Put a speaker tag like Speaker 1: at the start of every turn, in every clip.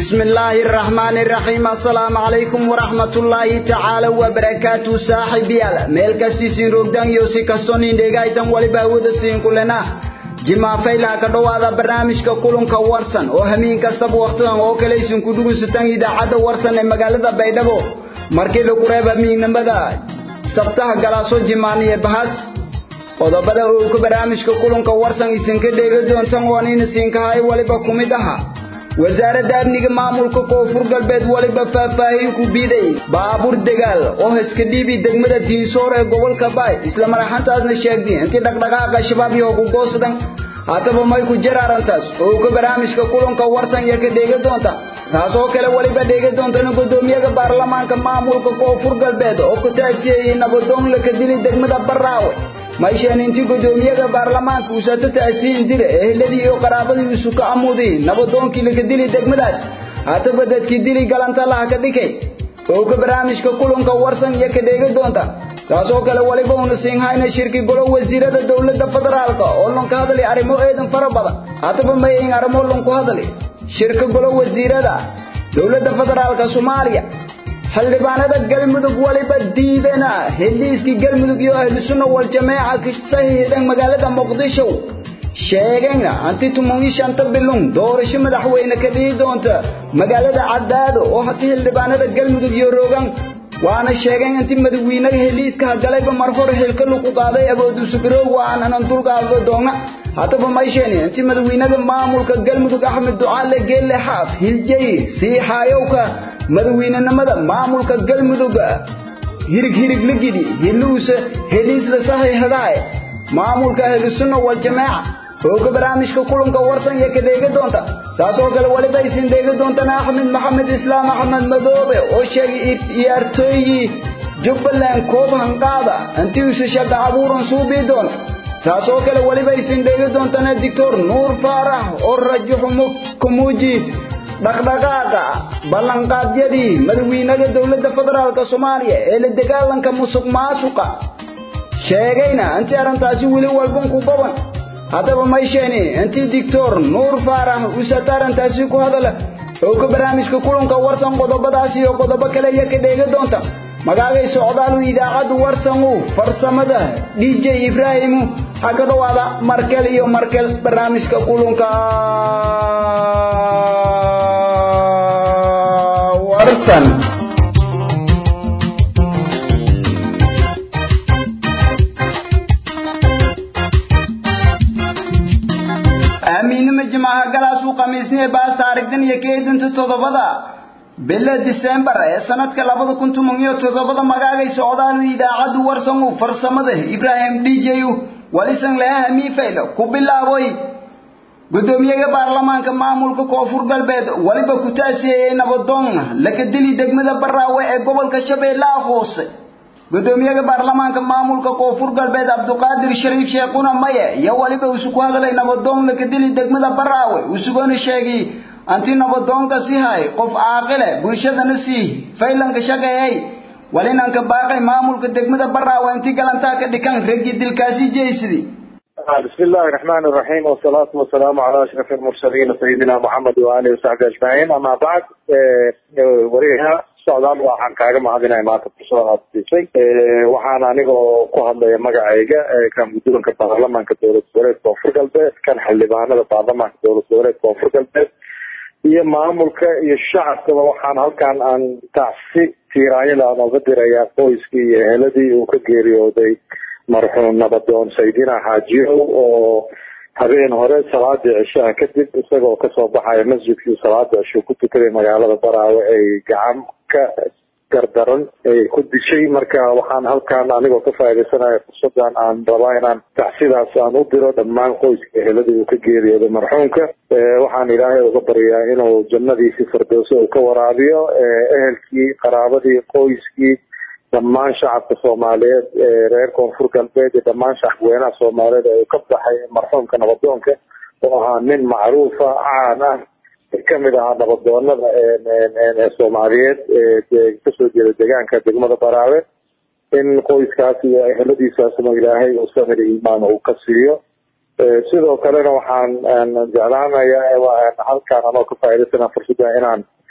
Speaker 1: بسم الله الرحمن الرحيم السلام عليكم ورحمة الله تعالى وبركاته صاحبي ميل كسيسين روغدان يوسي كسوني ديغايتان ولبا ودسين كلنا jimaa faylaha ka dhowaada barnaamijka kulanka warsan oo hamiin kastaba wakhtidan oo kale isin ku dhugaysataan idaacadda warsan ee magaalada baydhabo markii lagu reeba miignimada sabtaha galaaso jimaaniye bahas qodobada uu ka barnaamijka kulanka warsan isinka dheega doontan waan in isinkahay waliba ku mid aha wasaaradda amniga maamulka koonfur galbeed waliba faahfaahin ku biiday baabuur dagaal oo iska dhiibi degmada diinsoor ee gobolka baay isla maraxantaasna sheegtay intii dhaqdhaqaaqa shabaab iyo gugoosadan haddaba may ku jir arrintaas oo ka barnaamijka kulanka warsan iyo ka dheega doonta saas oo kale waliba dheega doontana guddoomiyaha baarlamaanka maamulka koonfur galbeed oo ku taasiyey nabadoon la ka dilay degmada baraawe mayshaan intii guddoomiyaha baarlamaanka uusata taasiin jira ehladii iyo qaraabadii isu ka amuuday nabadoonkii laga dilay degmadaas haddaba dadkii dili galantalaha ka dhikay oo ka barnaamijka kulanka warsan iyo ka dheega doonta saas oo kale waliba una siinhayna shirki golo wasiirada dowladda federaalka oo lanka hadlay arrimo eedan fara badan haddaba mayin arrimo lanku hadlay shirka golo wasiirada dowladda federaalka soomaaliya xildhibaanada galmudug waliba diidana heliiskii galmudug iyo ahlu sunna wal jameeca ka sahiidan magaalada muqdisho sheegayna anti tumungi shanta bilun doorasho madaxweyne ka dhihi doonta magaalada cadaado oo hati xildhibaanada galmudug iyo rogan waana sheegeen intii madaxweynaha heliiska hagalayba mar hore xilka lagu qaaday aboodu sugroow waanan dulqaado doona haddaba maysheeni intii madaxweynaha maamulka galmudug axmed ducaale geelle xaaf hiljay sii xaayowka madaxweynenimada maamulka galmudug hirig hirig la gidi hiluusa heliisla saxiixdaay maamulka ahlusunna wal jamaaca oo ka barnaamijka kulanka warsan iyo ka dheega doonta saas oo kale waliba aysin dheega doontana axmed maxamed islaam axmed madoobe oo sheegay ciyaartooygii jubbaland koob hanqaada intii usa shaqa abuuran suubii doona saas oo kale waliba aysin dheega doontana doctor nuur faarax oo rajaxumo kamuuji dhaqdhaqaaqa ballanqaadyadii madaxweynaha dowladda federaalka soomaaliya ee la dagaalanka musuq maasuqa sheegayna intii arrintaasi weli walban ku goban haddaba maysheeni intii doctor nuur faarax usata arrintaasi ku hadala oo ka barnaamijka kulanka warsan qodobadaas iyo qodobo kale iyo ka dheega doonta magaagay socdaalu idaacaddu warsanu farsamada dj ibraahimu ha ka dhowaada markel iyo markel barnaamijka kulanka warsan amiinima jimcaha galaasuu khamiisniye baas taarigdan iyo keedinta toddobada bila disembar ee sanadka labada kun toban iyo toddobada magaagay socdaalu idaacaddu warsanu farsamada ibraahim dj walisan leha hamiifayla ku bilaaboy guddoomiyaha baarlamaanka maamulka koonfur galbeed waliba ku taasiyeyey nabadoon laga dili degmada baraawe ee gobolka shabeellaha hoose guddoomiyaha baarlamaanka maamulka koonfur galbeed cabduqaadir shariif sheekhuna maye iyo waliba isu ku hadlay nabadoon laga dili degmada baraawe isugona sheegay anti nabadoonka si hay qof caaqile bulshadana sii faylanka shaqeeyay walinanka baaqay maamulka degmada baraawe intii galantaa ka dhikan raggii dilkaasi jeysidi
Speaker 2: بسم الله الرحمن الرحيم والصلاة والسلام على أشرف المرسلين سيدنا محمد وآله وصحبه أجمعين أما بعد وريها socdaal waxaan kaaga mahadinaya maanta fursada aad siisay waxaan anigoo ku hadlaya magacayga kan guddoonka baarlamaanka dowlad goboleed koonfur galbeed kan xildhibaanada baarlamaanka dowlad goboleed koonfur galbeed iyo maamulka iyo shacabkaba waxaan halkan aan tacsi tiiraanyada aan oga dirayaa qoyskii iyo eheladii uu ka geeriyooday marxuum nabadoon saydina xaajiyow oo habeen hore salaadii cishaha kadib isagoo kasoo baxaya masjidkii salaada cisho ku tukaday magaalada baraawe ay gacan ka gardaran ay ku dishay marka waxaan halkan anigoo ka faaidaysanaya fursadan aan rabaa inaan tacsidaas aan u diro dhammaan qoyska eheladii uu ka geeriyooday marxuumka waxaan ilaahay uga baryaa inuu jannadiisii firdowse uu ka waraabiyo ehelkii qaraabadii qoyskii dhammaan shacabka soomaaliyeed ee reer koonfur galbeed iyo dhammaan shacabweynaha soomaaliyeed ee uu ka baxay marxuumka nabadoonka oo ahaa nin macruufa caan ah kamid ahaa nabadoonada soomaaliyeed ee kasoo jeeda deegaanka degmada baraawe in qoyskaas iyo eheladiisaasna ilaahay uu samir iimaan uu ka siiyo sidoo kalena waxaan jeclaanayaa halkaan anoo ka faa'idaysana fursada inaan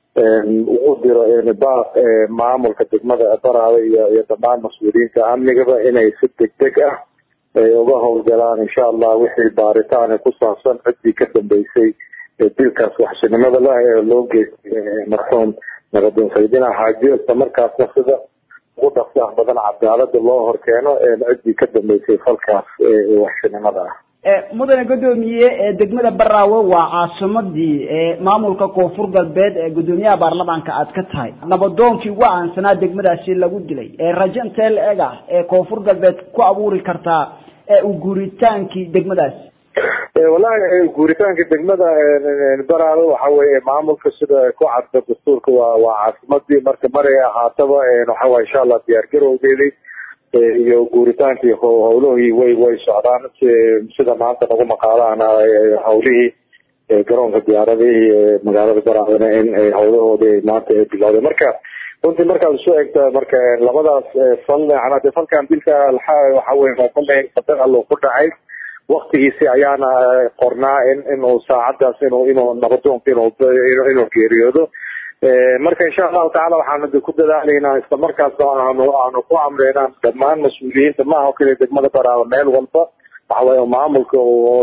Speaker 2: ugu diro baaq maamulka degmada baraada iyo iyo dhammaan mas-uuliyiinta amnigaba inay si degdeg ah ay uga howlgalaan insha allah wixii baaritaan ku saabsan ciddii ka dambeysay dilkaas waxshinimada lah ee loo geystay marxuum nabadin saydina xaajiyo isla markaasna sida ugu dhaqsaah badan cadaalada loo horkeeno ciddii ka dambeysay falkaas waxshinimada ah
Speaker 1: mudane guddoomiye degmada baraawe waa caasimadii maamulka koonfur galbeed ee guddoomiyaha baarlamaanka aad ka tahay nabadoonkii ugu aansanaa degmadaasi lagu dilay rajo intee la eg ah ee koonfur galbeed ku abuuri kartaa u guuritaankii degmadaasi
Speaker 2: wallahi guuritaanka degmada baraawe waxa weye maamulka sida ku cadda dastuurka waa waa caasimadii marka maray ahaataba waxawaye insha allah diyaar garowgeedii iyo guuritaankii howlahii way way socdaan sida maanta nagu maqaalaana howlihii garoonka diyaaradihii magaalada baraadana in howlahoodii maanta ay bilowday marka runtii markaad isu egta marka labadaas fal macnaa de falkan dilka waxa weye fal qadar allo ku dhacay waktigiisi ayaana qornaa in inuu saacadaas inuu inuu nabadoonka inuu inuu geeriyoodo marka insha allahu tacala waxaanu ku dadaalaynaa isla markaasna aanu aanu ku amreynaa dhammaan mas-uuliyiinta maaha o keliya degmada baraaba meel walba waxaweye maamulka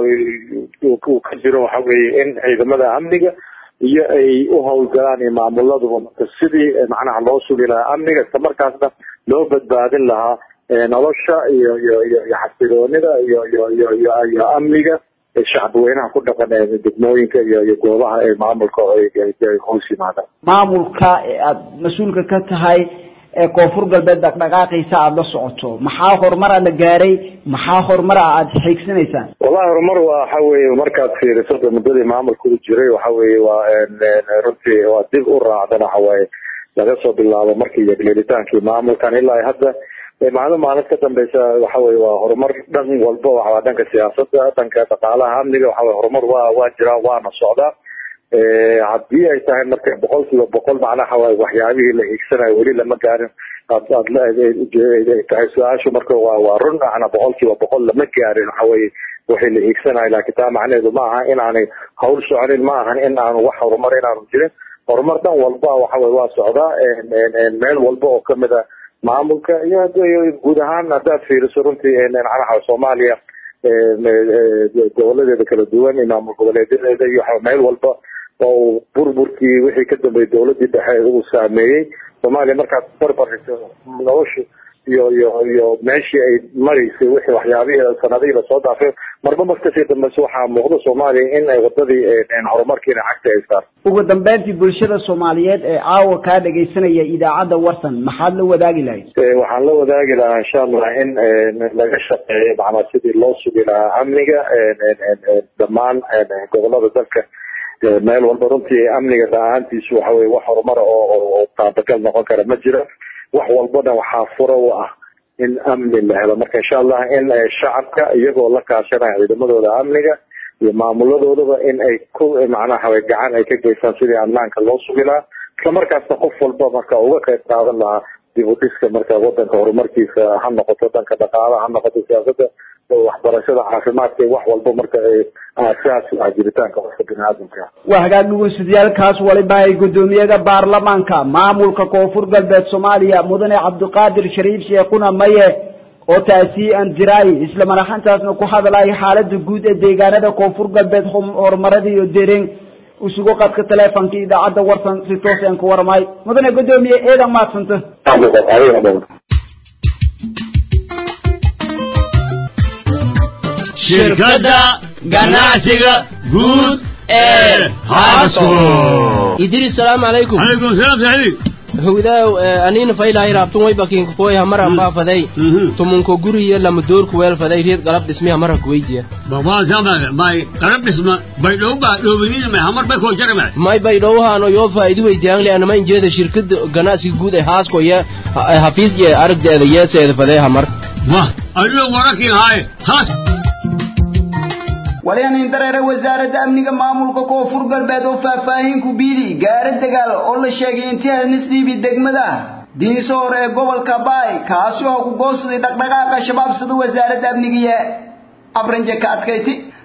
Speaker 2: uu ka jiro waxa weye in ciidamada amniga iyo ay u howlgalaan iyo maamuladuba marka sidii macnaha loo sugi lahaa amniga isla markaasna loo badbaadin lahaa nolosha iyo iyo iyo iyo xasiloonida iyo iyo iyo iyo iyo amniga shacbweynaha ku dhaqan ee degmooyinka iyo iyo goobaha ee maamulka ay hoos yimaadaan
Speaker 1: maamulka aad mas-uulka ka tahay ee koonfur galbeed dhaqdhaqaaqiisa aada la socoto maxaa horumara la gaaray maxaa horumara aad xiigsanaysaan
Speaker 2: wallahi horumar waxa weye markaad fiiriso de muddadii maamulka u jiray waxa weye waa runtii waa dib u raacdan waxawaaye laga soo bilaabo markii yeglelitaankii maamulkan ilaa hadda maalin maalin ka dambeysa waxa weye waa horumar dhan walba waa dhanka siyaasada dhanka dhaqaalaha amniga waxa weye horumar waa waa jiraan waana socdaa haddii ay tahay marka boqol kiiba boqol macnaha waa waxyaabihii la hiigsanayo weli lama gaarin aad aad tahay su-aashu marka waa waa run macna boqol kiiba boqol lama gaarin waxa weye wixii la hiigsanayo laakiin taa macnaheedu ma aha in aanay hawl soconin ma ahan in aanu wax horumar inaanu jirin horumar dhan walba waxa weye waa socdaa meel walba oo kamid a maamulka iyo guud ahaan haddaad fiiriso runtii macnaha soomaaliya goboladeeda kala duwan iyo maamul goboleedyadeeda iyo meel walba oo burburkii wixii ka dambeeyay dawladii dhexe uu saameeyey soomaaliya markaad barbarigto nolosha iyo iyo iyo meeshii ay maraysay wixii waxyaabihii sanadihii lasoo dhaafay marba markasii dambeyse waxaa muuqda soomaaliya in ay wadadii horumarkiina cagta ay saarto
Speaker 1: ugu dambeyntii bulshada soomaaliyeed ee caawa kaa dhagaysanaya idaacadda warsan maxaad la wadaagi lahayd
Speaker 2: waxaan la wadaagi lahaa insha allah in laga shaqeeyo macnaa sidii loo sugi lahaa amniga dhammaan gobolada dalka meel walba runtii amniga la-aantiisu waxa weye wax horumara oo taabagal noqon kara ma jira wax walbana waxaa fura u ah in amni la helo marka insha allah in shacabka iyagoo la kaashanaya ciidamadooda amniga iyo maamuladoodaba in ay ku macnaha gacan ay ka geystaan sidii amnaanka loo sugi lahaa isla markaasna qof walba marka uga qayb qaadan lahaa dib u dhiska marka wadanka horumarkiisa ha noqoto dhanka dhaqaalaha ha noqoto siyaasada waxbarashada caafimaadka wax walba marka aasaas ah jiritaanka qofka biniaadamka
Speaker 1: waa hagaag dhugunsudayaalkaas waliba ay guddoomiyaha baarlamaanka maamulka koonfur galbeed soomaaliya mudane cabdiqaadir shariif sheekuna maye oo taasi aan jiraay isla madaxantaasna ku hadlaya xaalada guud ee deegaanada koonfur galbeed horumarada iyo dereen isugu qadka teleefonka idaacadda warsan si toos aan ku warmay mudane guddoomiye eedan maadsanta
Speaker 3: shirkadda ganacsiga guud ee haasco
Speaker 4: idris salaamu calaykum
Speaker 3: calaykum salaam saxiib
Speaker 4: howdaaw anina faylahay raabtun way bakinka koy hamaran baafaday tumunko guriya lama doorku weelfaday reed galab dhismi hamaran kuweydiya
Speaker 3: babaa samada may qarab dhisma bay dhowba dhowbinina may hamar bay koo jarama
Speaker 4: may bay dhowhaano yoo faa'iidi weydiyaanle anama injeeda shirkada ganacsiga guud ee haasko ye hafiis ye aragdeeda yeeseeda fadee hamar
Speaker 3: wah adigo warakin haaye haas
Speaker 1: walyanin dareere wasaaradda amniga maamulka koonfur galbeed oo faahfaahin ku biidi gaari dagaal oo la sheegay intii hanisdhiibi degmada diinso hore ee gobolka baay kaasi oo ku goosaday dhaqdhaqaaqa shabaab sida wasaaradda amnigiiyo abranje ka adkayti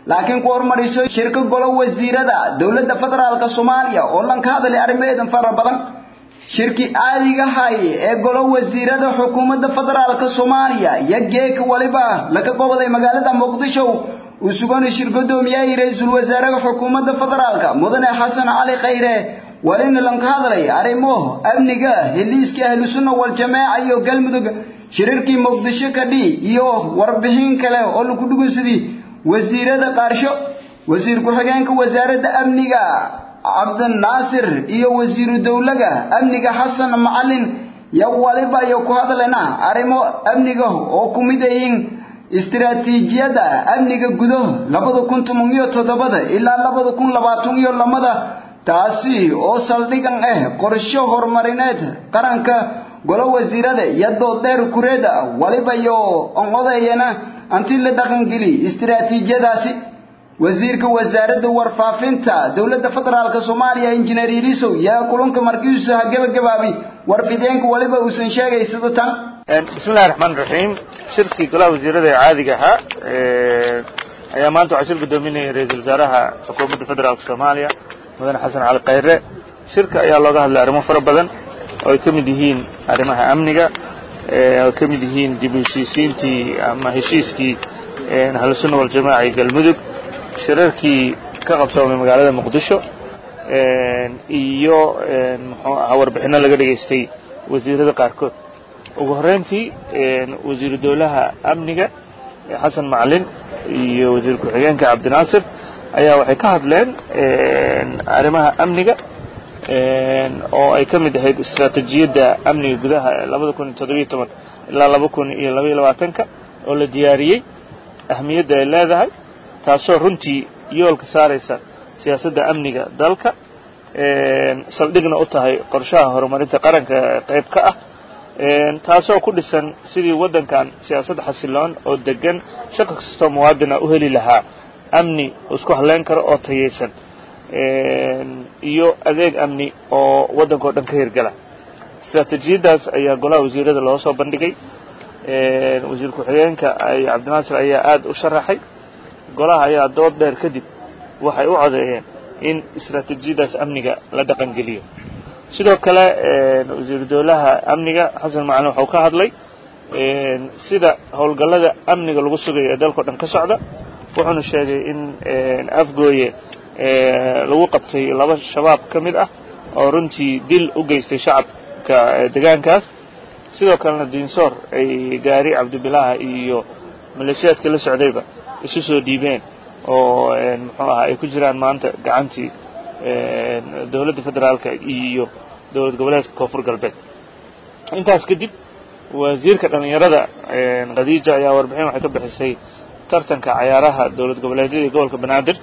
Speaker 1: laakiin ku hormariso shirka golo wasiirada dowladda federaalka soomaaliya oo lan ka hadlay arrimaheedan fara badan shirki caadiga hay ee golo wasiirada xukuumadda federaalka soomaaliya iyo geeka waliba laga goboday magaalada muqdisho uu sugan shir gudoomiyay ra-iisul wasaaraha xukuumadda federaalka mudane xasan cali khayre walina lan ka hadlay arrimo amniga heliiska ahlu sunna wal jamaa iyo galmudug shirarkii muqdisho ka dhii iyo warbixin kale oo lagu dhugunsadii wasiirada qaarsho wasiir ku-xigeenka wasaaradda amniga cabdinaasir iyo wasiiru dowlaga amniga xasan macalin yo waliba iyo ku hadlayna arrimo amniga oo ku mid ayiin istiraatiijiyadda amniga gudo labada kun toban iyo toddobada ilaa labada kun labaatan iyo lamada taasi oo saldhigan ah qorsho horumarineed qaranka golo wasiirada iyo dooddheer kureeda waliba iyo onodayana anti la dhaqangeli istiraatiijiyadaasi wasiirka wasaaradda warfaafinta dowladda federaalka soomaaliya injineer ilisow yaa kulanka markiisa ha gebagabaabi warfideenka waliba uusan sheegay sida tan
Speaker 5: bismillahi raxmaan raxiim shirkii golaha wasiirada ee caadiga ahaa ayaa maanta waxaa shir gudoominayay ra-iisul wasaaraha xukuumadda federaalka soomaaliya mudane xasan cali khayre shirka ayaa looga hadlay arrimo fara badan oo ay ka mid yihiin arrimaha amniga oo ka mid yihiin dib u heshiisiintii ama heshiiskii ahlusunna waljamaaca iyo galmudug shirarkii ka qabsoomay magaalada muqdisho iyo muxuu ahaa warbixinno laga dhegaystay wasiirada qaarkood ugu horreyntii wasiiru dowlaha amniga xasan macalin iyo wasiir ku-xigeenka cabdinaasir ayaa waxay ka hadleen arrimaha amniga oo ay ka mid ahayd istaraatijiyadda amniga gudaha ee labada kun iyo toddobiyo toban ilaa laba kun iyo labaiyo labaatanka oo la diyaariyey ahmiyadda ay leedahay taasoo runtii yoolka saaraysa siyaasadda amniga dalka saldhigna u tahay qorshaha horumarinta qaranka qayb ka ah taasoo ku dhisan sidii waddankan siyaasad xasiloon oo degan shaqo kastoo muwaadina u heli lahaa amni isku halleyn karo oo tayaysan iyo adeeg amni oo waddanka oo dhan ka hirgala istaraatiijiyaddaas ayaa golaha wasiirada loo soo bandhigay wasiir ku-xigeenka cabdinaasir ayaa aad u sharaxay golaha ayaa dood dheer kadib waxay u codeeyeen in istaraatiijiyaddaas amniga la dhaqangeliyo sidoo kale wasiiru dowlaha amniga xasan macalin waxau ka hadlay sida howlgallada amniga lagu sugayo ee dalkao dhan ka socda wuxuuna sheegay in afgooye lagu qabtay laba shabaab ka mid ah oo runtii dil u geystay shacabka degaankaas sidoo kalena diinsoor ay gaari cabdibilaaha iyo maleeshiyaadka la socdayba isu soo dhiibeen oo muxuu ahaa ay ku jiraan maanta gacantii dowladda federaalka iyo dowlad goboleedka koonfur galbeed intaas kadib wasiirka dhallinyarada khadiija ayaa warbixin waxay ka bixisay tartanka cayaaraha dowlad goboleedyada iyo gobolka banaadir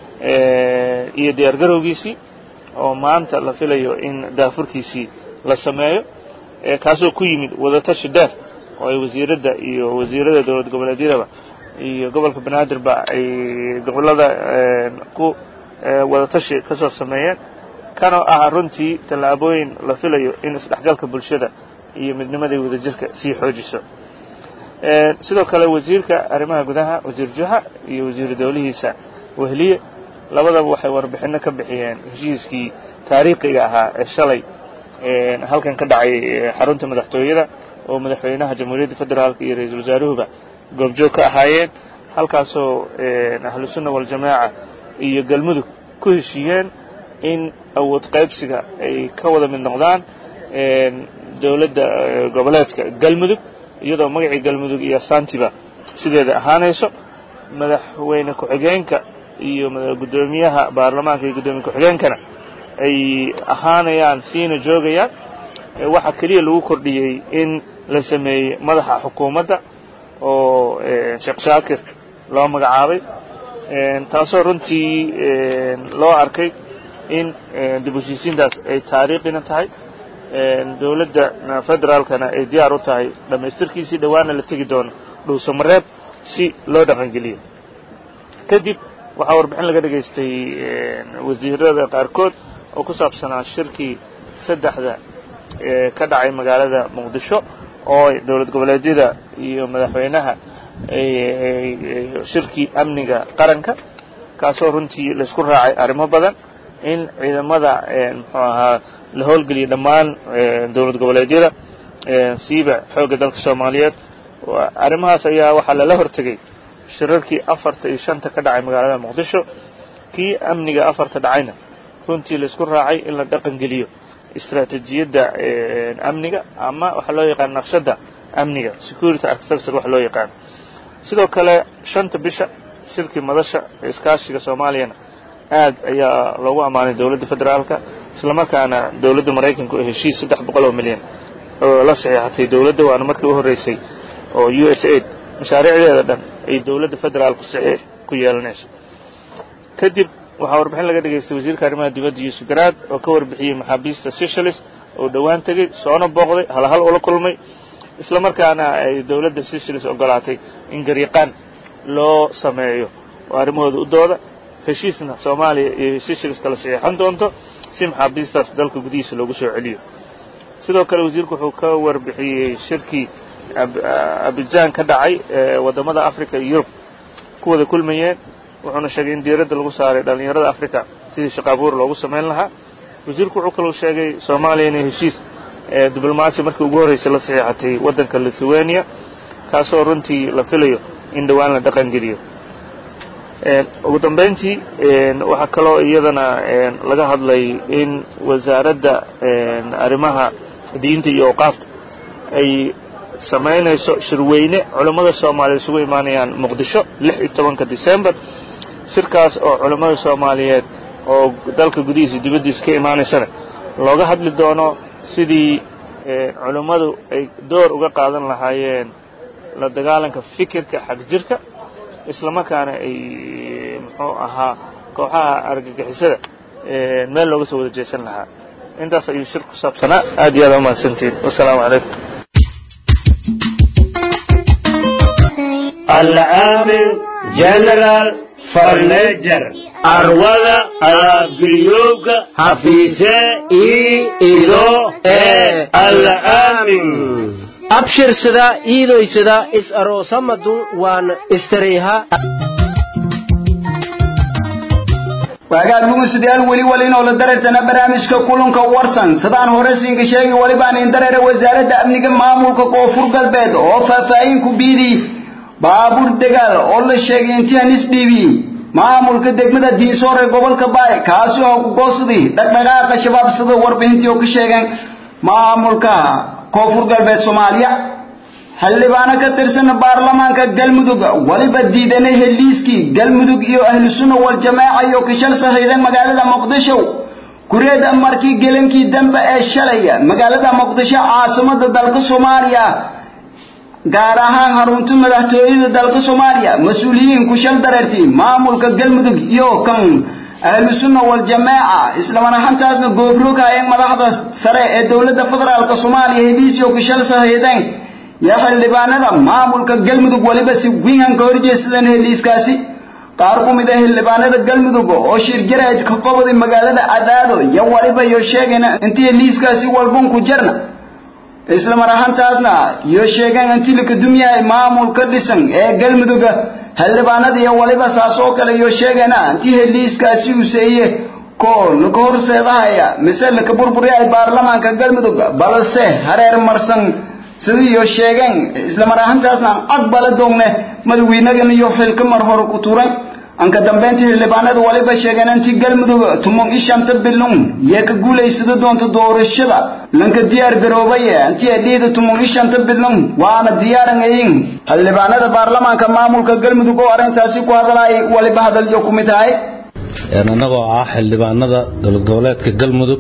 Speaker 5: iyo diyaar garowgiisii oo maanta la filayo in daafurkiisii la sameeyo kaasoo ku yimid wadatashi dheer oo ay wasiiradda iyo wasiirada dowlad goboleedyadaba iyo gobolka banaadirba ay gobollada ku wadatashi ka soo sameeyeen kanoo ah runtii tallaabooyin la filayo in isdhexgalka bulshada iyo midnimadii wadajirka sii xoojiso sidoo kale wasiirka arrimaha gudaha wasiir juxa iyo wasiiru dowlihiisa wehliye labadaba waxay warbixinno ka bixiyeen heshiiskii taariikhiga ahaa ee shalay halkan ka dhacay xarunta madaxtooyada oo madaxweynaha jamhuuriyadda federaalka iyo ra-iisul wasaaruhuba goobjoog ka ahaayeen halkaasoo ahlusunna waljamaaca iyo galmudug ku heshiiyeen in awood qaybsiga ay ka wada mid noqdaan dowladda goboleedka galmudug iyadoo magacii galmudug iyo asaantiba sideeda ahaanayso madaxweyne ku-xigeenka iyo guddoomiyaha baarlamaanka iyo guddoomiye ku-xigeenkana ay ahaanayaan siina joogayaan waxaa keliya lagu kordhiyey in la sameeyey madaxa xukuumadda oo sheekh shaakir loo magacaabay taasoo runtii loo arkay in dib u heshiisiintaas ay taariikhina tahay dowladda federaalkana ay diyaar u tahay dhammaystirkiisii dhowaana la tegi doono dhuusamareeb si loo dhaqangeliyo kadib waxaa warbixin laga dhegaystay wasiirada qaarkood oo ku saabsanaa shirkii saddexda ka dhacay magaalada muqdisho oo dowlad goboleedyada iyo madaxweynaha shirkii amniga qaranka kaasoo runtii laysku raacay arrimo badan in ciidamada muxuu ahaa la howlgeliya dhammaan dowlad goboleedyada siiba xoogga dalka soomaaliyeed arrimahaas ayaa waxaa lala hortegay shirarkii afarta iyo shanta ka dhacay magaalada muqdisho kii amniga afarta dhacayna runtii laysku raacay in la dhaqan geliyo istaraatiijiyadda amniga ama waxaa loo yaqaan naqshadda amniga security architecture wax loo yaqaan sidoo kale shanta bisha shirkii madasha ee iskaashiga soomaaliyana aad ayaa loogu ammaanay dowladda federaalka islamarkaana dowladda maraykanku ee heshiis saddex boqol oo milyan oo la saxiixatay dowladda waana markii u horreysay oo u s aid mashaariicdeeda dhan ay dowladda federaalku saxiix ku yeelanayso kadib waxaa warbixin laga dhegaystay wasiirka arrimaha dibadda yuusuf garaad oo ka warbixiyey maxaabiista seychelles oo dhowaan tegey soona booqday halhal ula kulmay isla markaana ay dowladda seychelles ogolaatay in gariiqaan loo sameeyo oo arrimahooda u dooda heshiisna soomaaliya iyo seychelles kala saxiixan doonto si maxaabiistaas dalka gudihiisa loogu soo celiyo sidoo kale wasiirku wuxuu ka warbixiyey shirkii abijaan ka dhacay ee waddamada africa iyo yurub ku wada kulmayeen wuxuuna sheegay in diiradda lagu saaray dhallinyarada africa sidii shaqaabuur loogu samayn lahaa wasiirku wuxuu kaloo sheegay soomaaliya inay heshiis diblomaasi markii ugu horraysay la saxiixatay waddanka lithuania kaasoo runtii la filayo in dhowaan la dhaqan geliyo ugu dambayntii waxaa kaloo iyadana laga hadlay in wasaaradda arrimaha diinta iyo awqaafta ay samaynayso shirweyne culammada soomaaliyeed isugu imaanayaan muqdisho lix iyo tobanka december shirkaas oo culammada soomaaliyeed oo dalka gudihiisa dibaddiisa ka imaanaysana looga hadli doono sidii culammadu ay door uga qaadan lahaayeen la dagaalanka fikirka xag jirka islamarkaana ay muxuu ahaa kooxaha argagixisada meel looga soo wada jeesan lahaa intaas ayuu shir ku saabsanaa aad iyo aad umahadsantihin wasalaamu calaykum
Speaker 3: العامل جنرال فرنجر أروضة أبريوك حفيظة إي إلو إيه العامل
Speaker 4: abshirsada iidoysada is aroosamadun waan istareeha
Speaker 1: waagaad mugusidayaal weli wali inoola dareertana barnaamijka kulanka warsan sidaan hore siinka sheegi walibaan in dareera wasaaradda amniga maamulka koonfur galbeed oo faahfaahin ku biidii baabuur degaal oo la sheegay intii hanis dhiibi maamulka degmada diinsoor ee gobolka baay kaasi oo ku goosday dhaqdhaqaaqa shabaab sida warbixintii oo ka sheegeen maamulka koonfur galbeed soomaaliya xildhibaano ka tirsan baarlamaanka galmudug waliba diidanay heliiskii galmudug iyo ahlu sunna wal jamaaca iyo kishal saxiidan magaalada muqdisho kureeda markii gelankii dambe ee shalay magaalada muqdisho caasimada dalka soomaaliya gaar ahaan harunta madaxtooyada dalka soomaaliya mas-uuliyiin kushal dareertii maamulka galmudug iyo kan ahlu sunna wal jamaaca isla maraxantaasna goobroogayeen madaxda sare ee dowladda federaalk soomaaliya heliisyo kushal saxiideen iyo xildhibaanada maamulka galmudug waliba si wingan ka horjeesadeen heliiskaasi qaar ku mid ah xildhibaanada galmudug oo shir jarayd ka qobaday magaalada cadaado iyo waliba iyo sheegeen intii heliiskaasi walbun ku jarna isla maraxantaasna iyo sheegeen intii laka dumyahay maamul ka dhisan ee galmudug xildhibaanada iyo waliba saas oo kale iyo sheegeena intii heliiskaasi useeye ko laka horseedahaya mise laka burburyahay baarlamaanka galmudug balse hareer marsan sidii iyo sheegeen isla maraxantaasna aqbala doogne madaxweynagan iyo xilka mar hore ku tuuray anka dambeyntii xildhibaanada waliba sheegeen intii galmudug tumon ishanta bilun yee ka guulaysada doonta doorashada lanka diyaar garoobay intii adhiida tumon ishanta bilun waana diyaarangayin xildhibaanada baarlamaanka maamulka galmudug oo arrintaasi ku hadlay waliba hadalyo ku mid tahay
Speaker 6: annagoo ah xildhibaanada dowlad goboleedka galmudug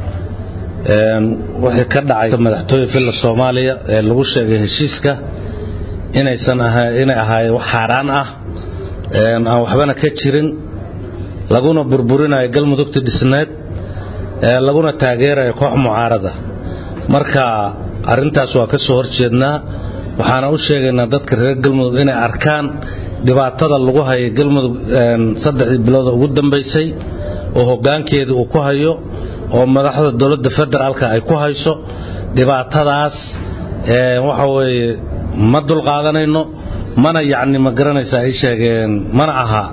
Speaker 6: wixii ka dhacay madaxtooye villa soomaaliya ee lagu sheegay heshiiska inaysan inay ahaayeen wax xaaraan ah aan waxbana ka jirin laguna burburinayo galmudugta dhisneed laguna taageerayo koox mucaarada marka arrintaas waa ka soo horjeednaa waxaana u sheegaynaa dadka reer galmudug inay arkaan dhibaatada lagu hayo galmudug saddexdii bilooda ugu dambaysay oo hoggaankeedii uu ku hayo oo madaxda dowladda federaalka ay ku hayso dhibaatadaas waxa weeye ma dulqaadanayno mana yacni ma garanaysa ay sheegeen mana aha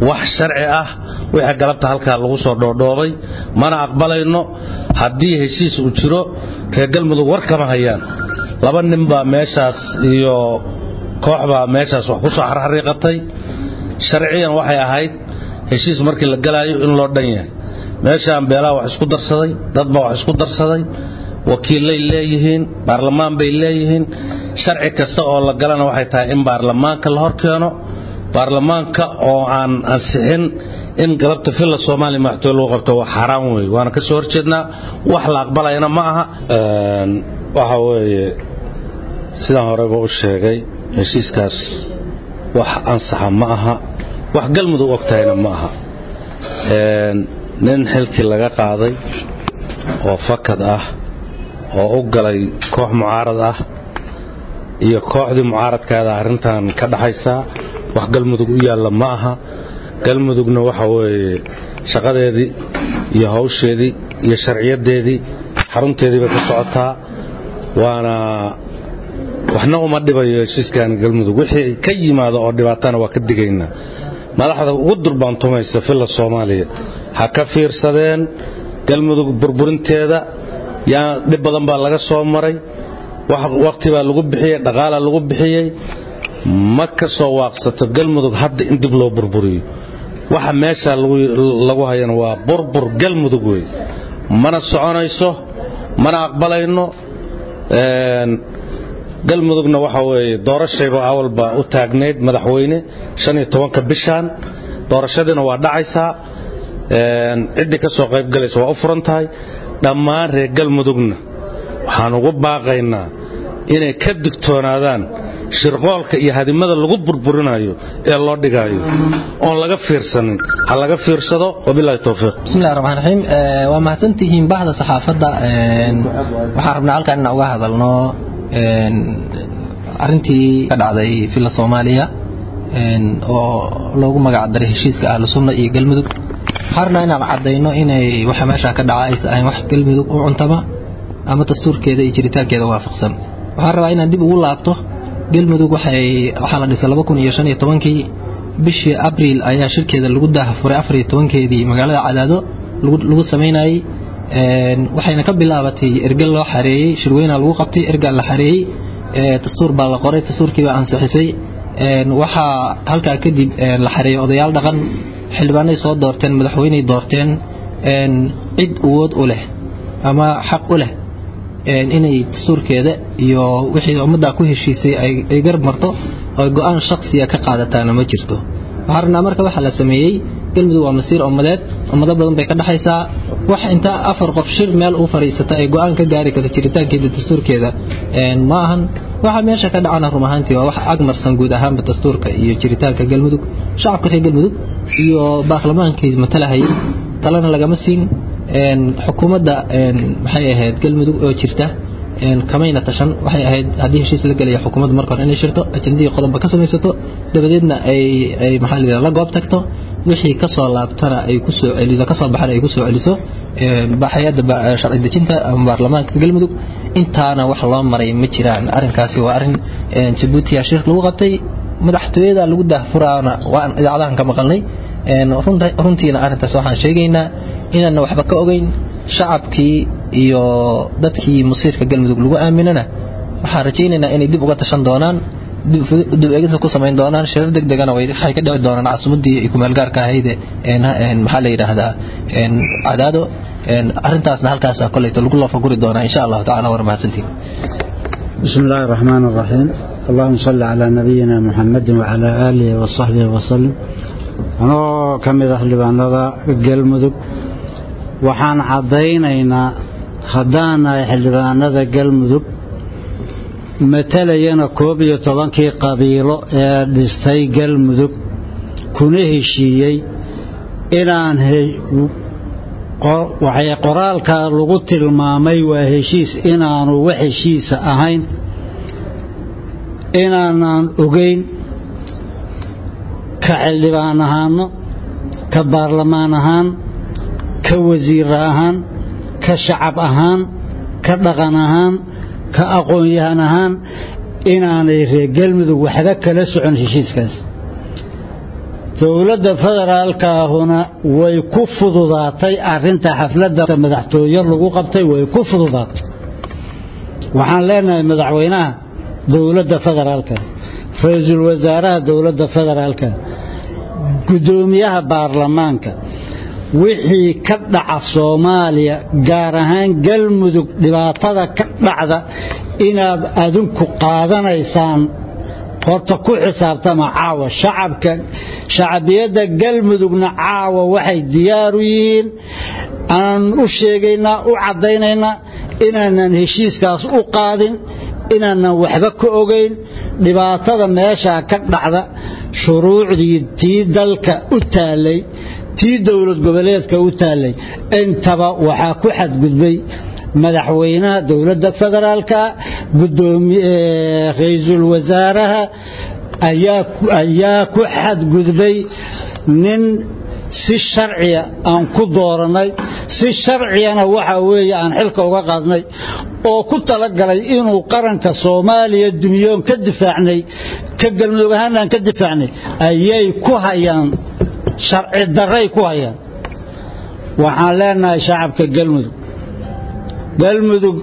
Speaker 6: wax sharci ah wixii galabta halkaa lagu soo dhoodhoobay mana aqbalayno haddii heshiis uu jiro reer galmudug war kama hayaan laba nin baa meeshaas iyo koox baa meeshaas wax ku soo xarxariiqatay sharciyan waxay ahayd heshiis markii la galaayo in loo dhan yahay meeshaan beelaha wax isku darsaday dad baa wax isku darsaday wakiillay leeyihiin baarlamaan bay leeyihiin sharci kasta oo la galana waxay tahay in baarlamaanka la hor keeno baarlamaanka oo aan ansixin in galabta villa soomaaliya madaxtooye lagu qabto waa xaaraan weeye waana ka soo horjeednaa wax la aqbalayana ma aha waxa weeye sidaan horeba u sheegay heshiiskaas wax ansaxa ma aha wax galmudug og tahayna ma aha nin xilkii laga qaaday oo fakad ah oo u galay koox mucaarad ah iyo kooxdii mucaaradkaada arrintan ka dhaxaysaa wax galmudug u yaalla ma aha galmudugna waxa weeye shaqadeedii iyo hawsheedii iyo sharciyadeedii xarunteedii bay ka socotaa waana waxna uma dhibayo heshiiskan galmudug wixii ka yimaado oo dhibaatana waa ka digaynaa madaxda ugu durbaantumaysa villa soomaaliya ha ka fiirsadeen galmudug burburinteeda yaa dhib badan baa laga soo maray waqti baa lagu bixiyey dhaqaala lagu bixiyey ma ka soo waaqsato galmudug hadda in dib loo burburiyo waxa meesha lagu hayana waa burbur galmudug wey mana soconayso mana aqbalayno galmudugna waxa weeye doorashayba awalba u taagnayd madaxweyne shan iyo tobanka bishaan doorashadiina waa dhacaysaa ciddii ka soo qaybgalaysa waa u furan tahay dhammaan reer galmudugna waxaan ugu baaqaynaa inay ka digtoonaadaan shirqoolka iyo hadimada lagu burburinayo ee loo dhigaayo oon laga fiirsanin ha laga fiirsado wabilahi towfiiq
Speaker 7: bismillahi raxmaan raxiim waa mahadsantihiin baxda saxaafadda waxaan rabnaa halkan inaan uga hadalno arrintii ka dhacday villa soomaaliya oo loogu magac daray heshiiska ahlu sunna iyo galmudug waxaan rabnaa inaan caddayno inay waxa meesha ka dhaca aysa ahayn wax galmudug u cuntama ama dastuurkeeda iyo jiritaankeeda waafaqsan waxaan rabaa inaan dib ugu laabto galmudug waxay waxaa la dhisay laba kun iyo shan iyo tobankii bishii abriil ayaa shirkeeda lagu daahafuray afar iyo tobankeedii magaalada cadaado lagu samaynayey waxayna ka bilaabatay ergal loo xareeyey shirweynaa lagu qabtay ergaa la xareeyey dastuur baa la qoray dastuurkiibaa ansixisay waxaa halkaa kadib la xareeyey odayaal dhaqan xildhibaanay soo doorteen madaxweyney doorteen cid awood u leh ama xaq u leh inay dastuurkeeda iyo wixii ummaddaa ku heshiisay ay garab marto oo go-aan shaksiya ka qaadataana ma jirto waxaan rabnaa marka waxaa la sameeyey galmudug waa masiir ummadeed ummado badan bay ka dhexaysaa wax intaa afar qof shir meel u fadhiisata ay go-aan ka gaari karta jiritaankeeda dastuurkeeda ma ahan waxa meesha ka dhacana run ahaantii waa wax agmarsan guud ahaanba dastuurka iyo jiritaanka galmudug shacabka reer galmudug iyo baarlamaankii matalahayay talena lagama siin xukuumadda maxay ahayd galmudug oo jirta kamayna tashan waxay ahayd haddii heshiis la gelaya xukuumadda marka hore inay shirto ajandihii qodobba ka samaysato dabadeedna ay ay maxaa la yidhaha la goob tagto wixii ka soo laabtana ay ku soo celiso ka soo baxana ay ku soo celiso hay-adda sharci dejinta ama baarlamaanka galmudug intaana wax loo maray ma jiraan arrinkaasi waa arrin jabuutiya shirk lagu qabtay madaxtooyada lagu daahfuraana waan idaacadahan ka maqalnay runtiina arrintaas waxaan sheegaynaa inaanna waxba ka ogeyn shacabkii iyo dadkii musiirka galmudug lagu aaminana waxaan rajaynaynaa inay dib uga tashan doonaan dib eegisa ku samayn doonaan shirar deg degana waxay ka dhici doonaan casumadii kumeelgaarka ahayde maxaa la yidhaahdaa cadaado arrintaasna halkaasa koleyto lagu loofaguri doonaa insha allahu tacala war mahadsantiin
Speaker 8: بسم الله الرحمن الرحيم اللهم صل على نبينا محمد وعلى آله وصحبه وسلم anoo ka mid ah xildhibaanada galmudug waxaan caddaynaynaa haddaan nahay xildhibaanada galmudug matalayana koob iyo tobankii qabiilo ee dhistay galmudug kuna heshiiyey inaan waxay qoraalka lagu tilmaamay waa heshiis inaanu wax heshiisa ahayn inaanaan ogeyn ka xildhibaan ahaano ka baarlamaan ahaan ka wasiir ahaan ka shacab ahaan ka dhaqan ahaan ka aqoon-yahan ahaan inaanay reer galmudug waxba kala socon heshiiskaas dowladda federaalkaahuna way ku fududaatay arrinta xafladda madaxtooye lagu qabtay way ku fududaatay waxaan leenahay madaxweynaha dowladda federaalka ra-iisul wasaaraha dowladda federaalka guddoomiyaha baarlamaanka wixii ka dhaca soomaaliya gaar ahaan galmudug dhibaatada ka dhacda inaad adinku qaadanaysaan horta ku xisaabtama caawa shacabka shacbiyadda galmudugna caawa waxay diyaar u yihiin aan u sheegaynaa u caddaynaynaa inaanan heshiiskaas u qaadin inaanan waxba ka ogayn dhibaatada meeshaa ka dhacda shuruucdii tii dalka u taallay tii dowlad goboleedka u taallay intaba waxaa ku xadgudbay madaxweynaha dowladda federaalka ra-iisul wasaaraha ayaa ku xadgudbay nin si sharciya aan ku dooranay si sharciyana waxa weeye aan xilka uga qaadnay oo ku talagalay inuu qaranka soomaaliya dunyoon ka difaacnay ka galmudug ahaan aan ka difaacnay ayay ku hayaan sharci darray ku hayaan waxaan leenahay shacabka galmudug galmudug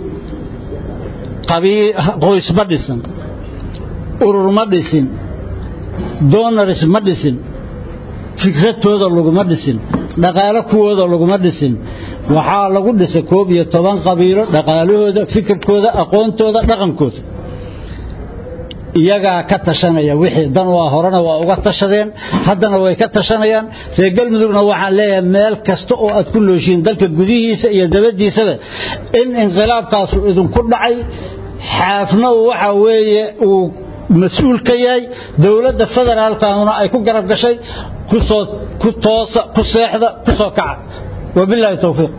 Speaker 8: qoys ma dhisan urur ma dhisin donaris ma dhisin fikradtooda laguma dhisin dhaqaalo kuwooda laguma dhisin waxaa lagu dhisay koob iyo toban qabiilo dhaqaalahooda fikirkooda aqoontooda dhaqankooda iyagaa ka tashanaya wixii dan waa horena waa uga tashadeen haddana way ka tashanayaan reer galmudugna waxaan leeyahay meel kasta oo aad ku nooshiin dalka gudihiisa iyo dabadiisaba in inqilaabkaasu idinku dhacay xaafna waxa weeye uu mas-uul ka yahay dowladda federaalkana ay ku garab gashay kusoo ku toosa ku seexda ku soo kaca wabilaahi towfiiq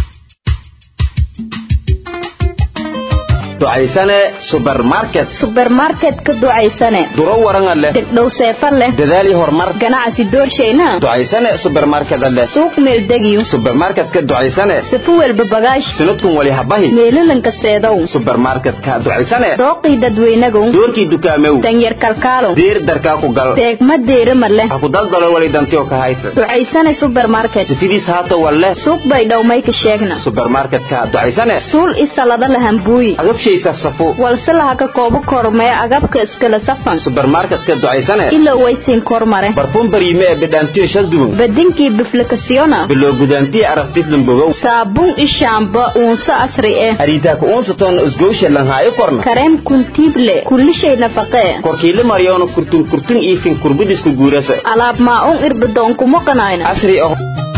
Speaker 9: ducaysane subermarket
Speaker 10: subermarket ka ducaysane
Speaker 9: duro waranga leh
Speaker 10: degdhow seefa leh
Speaker 9: dadaali horumar
Speaker 10: ganacsi doorshayna
Speaker 9: ducaysane subermarket leh
Speaker 10: suuq meeldegiyo
Speaker 9: subermarket ka ducaysane
Speaker 10: sifu welba bagaash
Speaker 9: sanadkun wali habahi
Speaker 10: meelalanka seedow
Speaker 9: subermarket ka ducaysane
Speaker 10: dooqii dadweynagow
Speaker 9: doorkii dukaamew
Speaker 10: danyar kalkaalow
Speaker 9: diir darkaa ku gal
Speaker 10: deegma deerima leh
Speaker 9: ha ku daldalo wali dantiyo ka hayfe
Speaker 10: ducaysane subermarket
Speaker 9: sifidiis haata walle
Speaker 10: suuq bay dhowmay ka sheegna
Speaker 9: subermarket ka ducaysane
Speaker 10: suul isalada lahambuuyi walse laha ka koobo kormee agabka iskala safan
Speaker 9: subermarketka ducaysane
Speaker 10: ila waysin kormare
Speaker 9: barfuun bariime ee bidhaantiyo shalduwan
Speaker 10: badinkii biflikasiyona
Speaker 9: biloo gudaantiya arabtislan bogow
Speaker 10: saabuun ishaamba uunso asri eh
Speaker 9: ariitaaka uunsaton usgowsha lanhaayo korna
Speaker 10: kareem kuntiible kullishay nafaqee
Speaker 9: korkiile maryoona kurtun kurtun iifin kurbudisku guurasa
Speaker 10: alaab maa-uun irbadoonkumoqanayna
Speaker 9: asri ah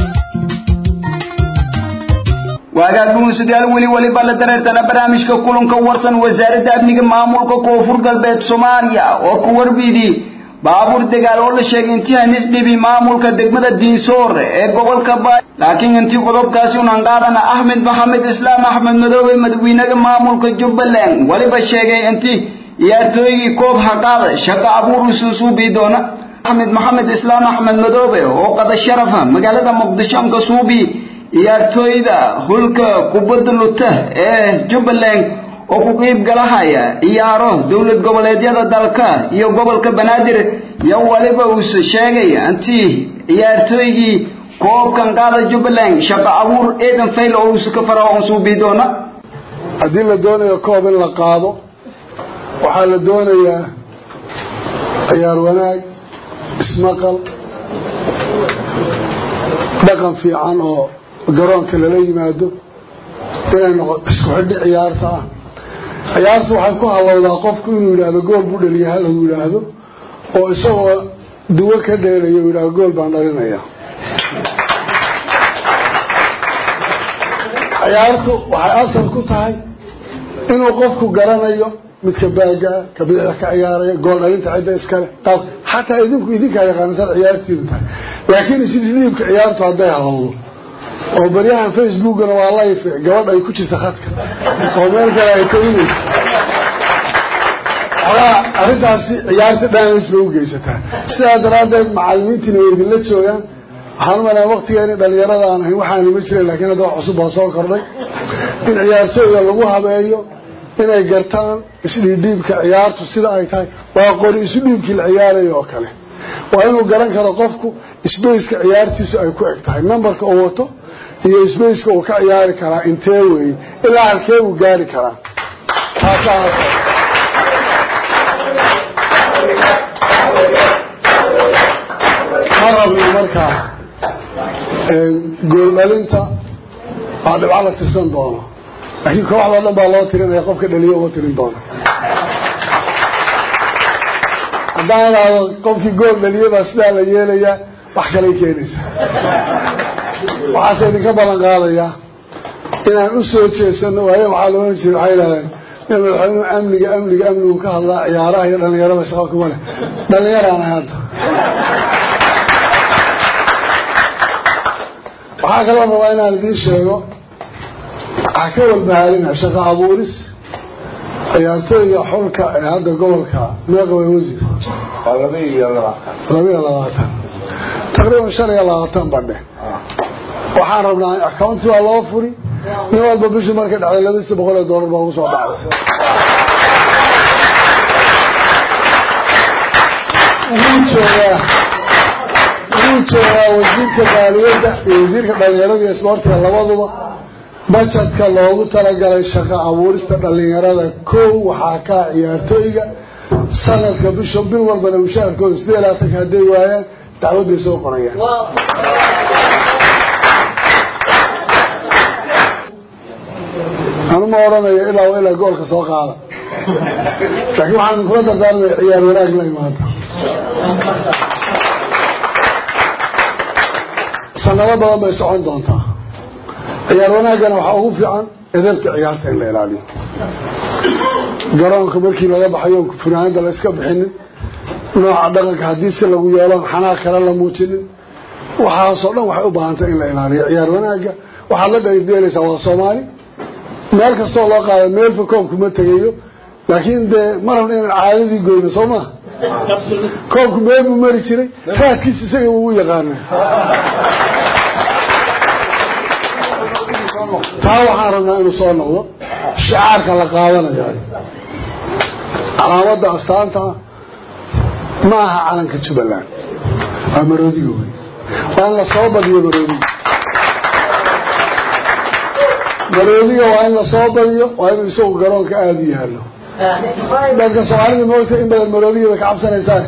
Speaker 1: waagaagumusidaal weli weliba la dareertana barnaamijka kulanka warsan wasaaradda amniga maamulka koonfur galbeed soomaaliya oo ku warbidii baabuur dagaal oo la sheegay intii hanis dhibi maamulka degmada diinsoor ee gobolka baay laakiin intii qodobkaasi unan qaadana axmed maxamed islaam axmed madoobe madaxweynaha maamulka jubbaland weliba sheegay intii ciyaartooygii koob haqaada shaqo abuur usuusuubii doona axmed maxamed islaam axmed madoobe oo qada sharafa magaalada muqdisho anka suubi ciyaartooyda hulka kubadda luta ee jubbaland oo ku qiib galahaya ciyaaro dowlad goboleedyada dalka iyo gobolka banaadir iyo waliba uuse sheegay intii ciyaartooygii koobkan qaada jubbaland shaqo abuur eedan fayl oo uuse ka fara on suubii doona
Speaker 11: haddii la doonayo koob in la qaado waxaa la doonayaa ciyaar wanaag ismaqal dhaqan fiican oo garoonka lala yimaado inay noqoto isku xidhi ciyaarta ah ciyaartu waxay ku hallowdaa qofku inuu yidhaahdo gool buu dhaliya hal uu yidhaahdo oo isagoo duwo ka dheelaya uu yidhahdo gool baan dhalinaya ciyaartu waxay asal ku tahay inuu qofku garanayo midka baagaa ka bidixda ka ciyaaraya gool dhalinta cidda iskale qaab xataa idinku idinkaa yaqaanasan ciyaartiidu tahay laakiin isdhiibka ciyaartu hadday hallowdo oo baryahan facebookana waa life gabadh ay ku jirta khadka oo meel kale ay taginayso xogaa arrintaasi ciyaarta damage bay u geysataa sidaa daraaddeed macallimiintiina way idinla joogaan waxaan u malaya waktigeeni dhalinyarada aan ahayn waxaani ma jiren laakiin hadda wax cusub baa soo kordhay in ciyaartooyda lagu habeeyo inay gartaan isdhiidhiibka ciyaartu sida ay tahay waa qori isu dhiibkii la ciyaarayo oo kale waa inuu garan karo qofku sbaceka ciyaartiisu ay ku eg tahay numberka uu wato iyo sbaceka uu ka ciyaari karaa intee weeye ilaa halkee uu gaari karaa taasaas ma rabno markaa gooldhalinta waa dhibco la tirsan doono laakiin kooxdao dhan baa loo tirinaya qofka dhaliyo uga tirin doona haddaan idhaahdo qofkii gool dhaliye baa sidaa la yeelayaa wax kalay keenaysaa waxaase idinka ballan qaadayaa inaan u soo jeesano waayo waxaa la ohan jiray waxay idhahdeen in madaxweynuhu amniga amniga amnigu ka hadlaa ciyaaraha iyo dhallinyarada shaqo kuma leh dhallinyaraana hadda waxaa kaloo rabaa inaan idiin sheego waxaa ka walbahaalina shaqo abuuris ciyaartooyga xulka ee hadda gobolka meeqaway wasiir labiyo labaatan taqriiban shan iyo labaatan badhe waxaan rabnaa accounti waa loo furi nin walba bishii markay dhacday labadiisa boqol oo doolar baa ugu soo dhacaysa wuu joogaa wuu joogaa wasiirka maaliyadda iyo wasiirka dhallinyarada iyo isboortiga labaduba bajetka loogu talagalay shaqo abuurista dhallinyarada kow waxaa kaa ciyaartooyga sanadka bisha bil walbana mushaharkooda sidee laatanka hadday waayaan dacwadday soo qorayaan anu ma odhanayo ilaa wa ilaa goolka soo qaada laakiin waxaan idinkula dardaarmaya ciyaar wanaag la imaada sanado badan bay socon doontaa ciyaar wanaaggana waxaa ugu fiican edabta ciyaarta in la ilaaliyo garoonka markii laga baxayo funaanada la iska bixinin nooca dhaqanka haddii si lagu yeeloon xanaaq kale la muujinin waxaasoo dhan waxay u baahantay in la ilaaliyo ciyaar wanaagga waxaad la dhalideelaysaa waa soomaali meel kastoo loo qaada meelfa koobku ma tegayo laakiin dee ma rabna inaan caadadii goyno soo maa koobku meel buu mari jiray raadkiis isaga wuu u yaqaana taa waxaan rabnaa inuu soo noqdo shicaarka la qaadanaya calaamadda astaanta ma aha calanka jubbaland waa maroodiga wey waa in lasoo badiyo maroodiga maroodiga waa in lasoo badiyo waa inuu isagu garoonka aada u yaallo dadka soomaalida moogta in badan maroodiga bay ka cabsanaysaan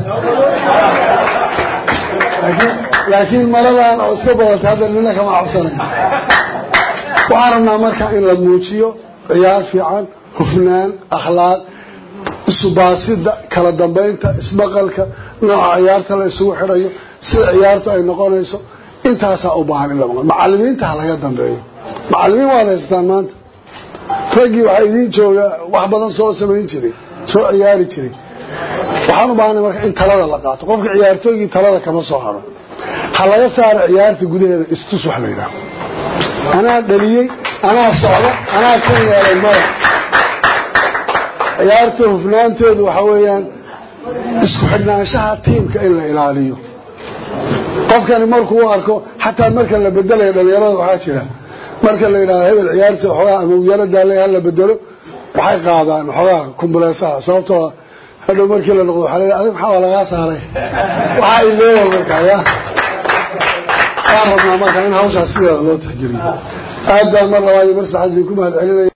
Speaker 11: laakiin maladan oo iska badantay hadda nina kama cabsanayo waxaan rabnaa marka in la muujiyo ciyaar fiican hufnaan akhlaaq isubaasidda kala dambaynta ismaqalka nooca ciyaarta la isugu xidhayo sida ciyaartu ay noqonayso intaasaa u baahan in la maqlo macalimiinta ha laga dambeeyo macalimiin waad haysataan maanta raggii waxaa idiin jooga wax badan soo samayn jiray soo ciyaari jiray waxaan u baahanay marka in talada la qaato qofka ciyaartooygii talada kama soo haro ha laga saaro ciyaarta gudaheeda istus wax la yidhaha anaa dhaliyey anaa socda anaa kan yeelay maya ciyaarta hufnaanteedu waxa weeyaan isku xidhnaanshaha tiimka in la ilaaliyo qofkani markuu u arko xataa marka la bedelayo dhalinyarada waxaa jira marka la yidhahdo hebel ciyaarta waxoogaa ama uyalo daale ha la bedelo waxay qaadaan waxoogaa kumbuleesaha sababtoo hadhow markii la noqdo waxaa la adig maxaa waa lagaa saaray waxaa ileeya markaa ya waan rabnaa marka in hawshaas sideeda loo tixgeliyo aad baan mar labaad iyo mar saddexaad idinku mahad celinaya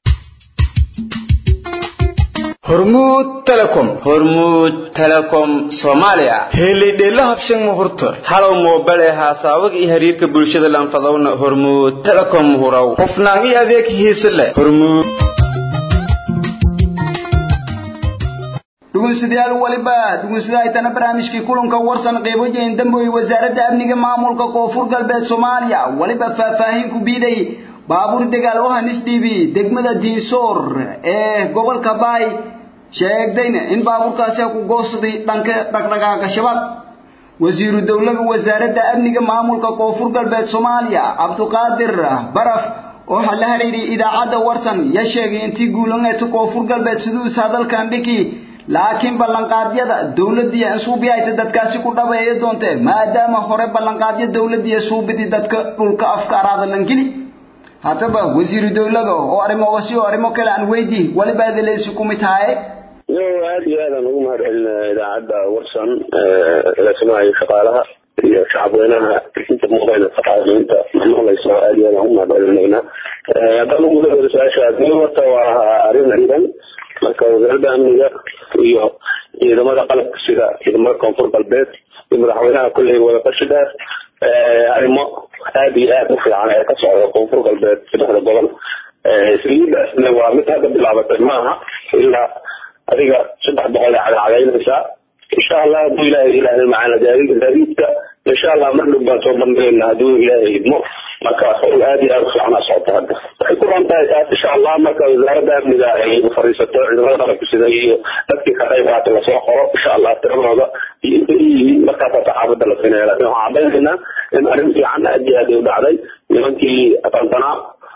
Speaker 9: hormuud telecom hormuud telecom soomaaliya helidheelo habshan muhurta halow moobel ee haasaawaga iyo xiriirka bulshada lanfadowna hormuud telecom huraw hufnaan iyo adeeg hiise leh hormuud
Speaker 1: dhegeystayaal waliba dhegeystayaal barnaamijkii kulanka warsan qeybajeyn damboy wasaaradda amniga maamulka koonfur galbeed Soomaaliya waliba faahfaahin ku biiday baabuur dagaal oo hanis dhibi degmada Diisoor ee gobolka Baay sheegdayna in baabuurkaasi ku goosaday dhanka dhaqdhaqaaqa shabaab wasiiru dawladda wasaaradda amniga maamulka koonfur galbeed Soomaaliya Cabduqaadir Baraf oo la xiriiray idaacadda warsan ya sheegay intii guulanayta koonfur galbeed siduu hadalkan dhiki laakiin ballanqaadyada dawladii suubiyayta dadkaasi ku dhabeeyay doonte maadaama hore ballanqaadyo dawladii suubidi dadka dhulka afkaaraada langili hataba wasiiru dawladda oo arrimo wasi oo arrimo kale aan weydii waliba adeeleysi ku mid tahay
Speaker 12: yo aad iyo aadaan ugu mahad celinaya idaacadda warsan eelasamaha iyo shaqaalaha iyo shacabweynaha inta muuqayna shaqaaliinta maqlayso aad iyo aadaan ugu mahad celinaynaa haddaan ugu dawada su-aasha adii horta waa arrin ciidan marka wasaaradda amniga iyo ciidamada qalabka sida ciidamada koonfur galbeed iyo madaxweynaha kulley wada qashi dheer arrimo aad iyo aad u fiican ee ka socda koonfur galbeed saddexda gobol saliidaasna waa mid hadda bilaabatay maaha ilaa adiga saddex boqol ay cadacadaynaysaa insha allah hadduu ilaahay ilaahay macana gaadiidka insha allah mar dhow baan soo bandhigayna hadduu ilaahay idmo marka howl aad iyo aad u fiicnaa socota hadda waxay ku ron tahay taas insha allah marka wasaaradda amniga ay fariisato ciidamada qalabka sida iyo dadkii ka qayb qaata lasoo qoro insha allah tiradooda iyo inta yihiin markaasaa saxaafadda la siinaya laakin waxaan cadaynaynaa in arrin fiican aad iyo aad ay u dhacday nimankii aqantanaa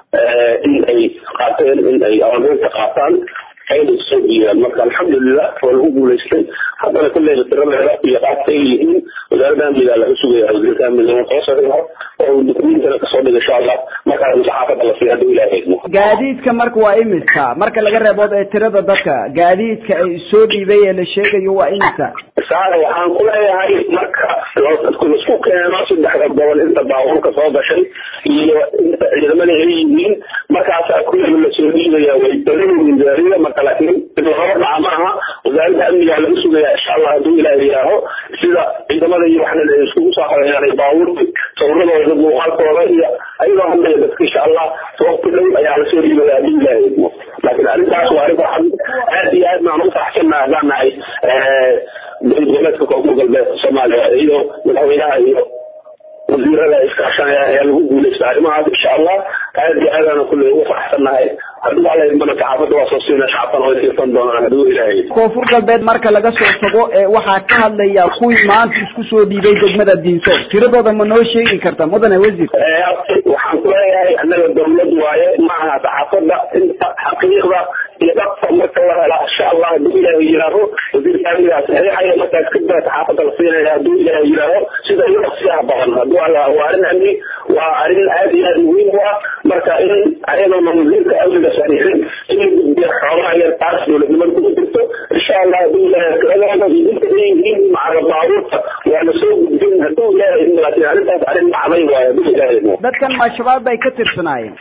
Speaker 12: in ay qaateen in ay awaamiirka qaataan ayna soo diidaan marka alxamdulilah waa lagu guulaystay haddana kulleyba tiradeeda iyo qaabka ay yihiin wasaaradda amniga laga sugaya wasiirka amniga marka soo dhigo oo dukumentana kasoo dhigo insha allah markaas saxaafadda la siiya hadduu ilaahay idmo
Speaker 1: gaadiidka marka waa imisa marka laga reebood ee tirada dadka gaadiidka ay soo dhiibay ee la sheegayo waa imisa
Speaker 12: saare waxaan ku leeyahay marka laisku keeno saddexda gobol inta baabuurka soo gashay iyo inta ciidamada ay yihiin markaasaa kulleyba lasoo dhiibaya way badanyihiin gaarida marka laakiin laba dhaca maaha wasaaradda amniga laga sugaya insha allah hadduu ilaahay yidhaaho sida ciidamada iyo waxna ay iskugu soo xareeyaan baabuurka sawiradooda muuqaalkooda iyo ayagoo hadlaya dadka insha allah sababta dhow ayaa lasoo dhiibaya hadduu ilaahay idmo laakiin arrintaas waa arrin waxaan aad iyo aad baan ugu faraxsannahay haddaan nahay dowladgoboleedka koonfur galbeed soomaaliya iyo madaxweynaha iyo wasiirada iskaashanaya ayaa lagu guulaysta arrimahaas insha allah aad iyo aadaana kulley ugu faraxsannahay hadduu alla idmana saxaafadda waa soo siina shacabkana way siisan doonaan hadduu ilaahay
Speaker 1: koonfur galbeed marka laga soo tago ee waxaa ka hadlaya kuwii maanta isku soo dhiibay degmada diinsoor tiradooda ma noo sheegi karta mudane wasiir
Speaker 12: waxaan ku leeyahay annaga dowlad waaye ma aha saxaafadda inta xaqiiqda iyo dhabta marka la hela insha allah hadduu ilaahay yidhaaho wasiirka amnigaa saxiixaya markaas kadib saxaafadda la siinaya hadduu ilaahay yidhaaho sida ugu dhaqsiyaha badan hadduu alla waa arrin amni waa arrin aad iyo aad muhiim u ah marka in ayadoona wasiirka amniga saxiixin in la gudbiyo xoolaha yar taas dowladnimada kuma jirto insha allah hadduu ilaahay tiradooda iyo inta ay yihiin macaga baabuurta waa la soo gudbin hadduu ilaahay laakiin arrintaas arrin dhacday waaye hadduu ilaahay
Speaker 1: dadkan ma shabaab bay ka tirsanaayeen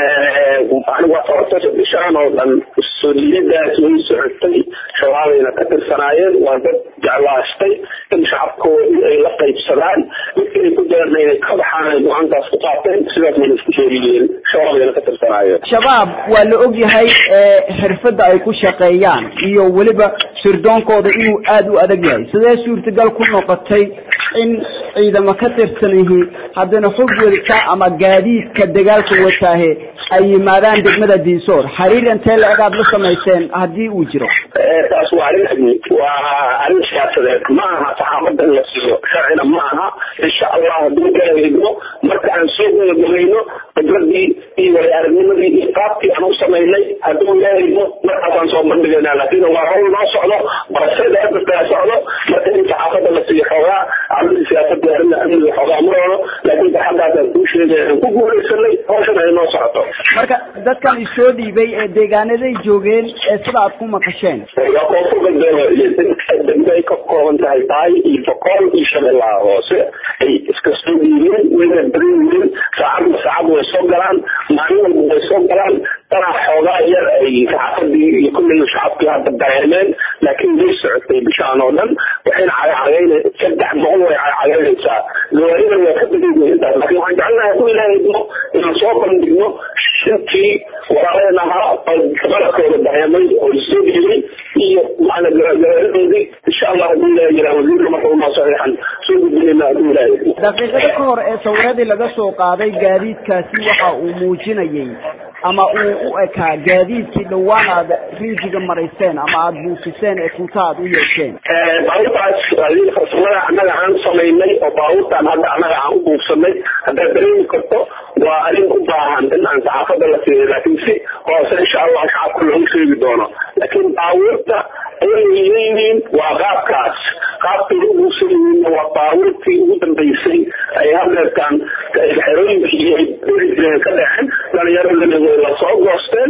Speaker 12: anigu horta bishaan oo dhan soo dhiidaas way socotay shabaabayna ka tirsanaayeen waa dad jeclaastay in shacabkoodii ay la qaybsadaan midkii ay ku jiraan inay ka baxaan ay go-aankaas ku qaateen sidaas bayna isku soo dhiibeen shabaabayna ka tirsanaayeen
Speaker 1: shabaab waa la og yahay xirfadda ay ku shaqeeyaan iyo weliba sirdoonkooda inuu aada u adag yahay sidee suurtagal ku noqotay in ciidamo ka tirsan yihiin haddana xog welka ama gaadiidka dagaalka wataahe ay yimaadaan degmada diinsoor xiriir intee la-eg aad la samayseen haddii uu jiro
Speaker 12: taas waa arrin amni waa arrin siyaasadeed ma aha saxaafadda in la siiyo sharcina ma aha insha allah hadduu ilaahay idmo marka aan soo gudagabayno khibradii iyo way aragnimadii iyo qaabkii aan u samaynay hadduu ilaahay idmo markaasaan soo bandhigaynaa laakiin waa hawl noo socdo barashada hadda kala socdo marka in saxaafadda la siiyo xoogaa arrinta siyaasadda arrinta amniga xoogaa ma roono laakiin saxadaasaan kuu sheegay aan ku guulaysanay hawshan ay noo socoto
Speaker 1: marka dadkan isoo dhiibay ee deegaanaday joogeen ee sida aad ku maqasheen
Speaker 12: waa koonfur galbeed degmo ay ka kooban tahay taay iyo boqol iyo shabeellaha hoose ay iska soo dhiibeen wayna badan yihiin saacadna saacad way soo galaan maalin walba way soo galaan tanaa xoogaa yar ay saxaafadii iyo kulley shacabkii hadda dareemeen laakiin way socotay bishaan oo dhan waxayna cagacagayna saddex boqol way cagacagaynaysaa gawaarida waa ka badan yihiin intaas laakiin waxaan jecelnahay ku ilaahay idmo inaan soo bandhigno intii walaaleen ahaa qalabkooda dareemay oo isoo dhiibay iyo macna gawaaridoodii insha allah hadduu ilaahay yiraa wasiirka marka unoo saxiixan soo gudbinayna hadduu ilaahay idmo
Speaker 1: daqiiqado ka hor ee sawiradii laga soo qaaday gaadiidkaasi waxa uu muujinayay ama uu u ekaa gaadiidkii dhowaan aad rinjiga marayseen ama aada buufiseen ee kunta aad u yeesheen
Speaker 12: baabuurtaas farsamada annaga aan samaynay oo baabuurtaan hadda annaga aan u buufsanay haddaad dareemi karto waa arrin u baahan in aan saxaafadda la siiyo laakiin si hoose insha allah shacabka loogu sheegi doono laakiin baabuurta ayay leeyihiin waa qaabkaas qaabkay u buufsan yihiin waa baabuurtii ugu dambaysay ay hadeertaan xerooyinkii ay dheri jireen ka dhexeen dhalinyaradana way la soo goosteen way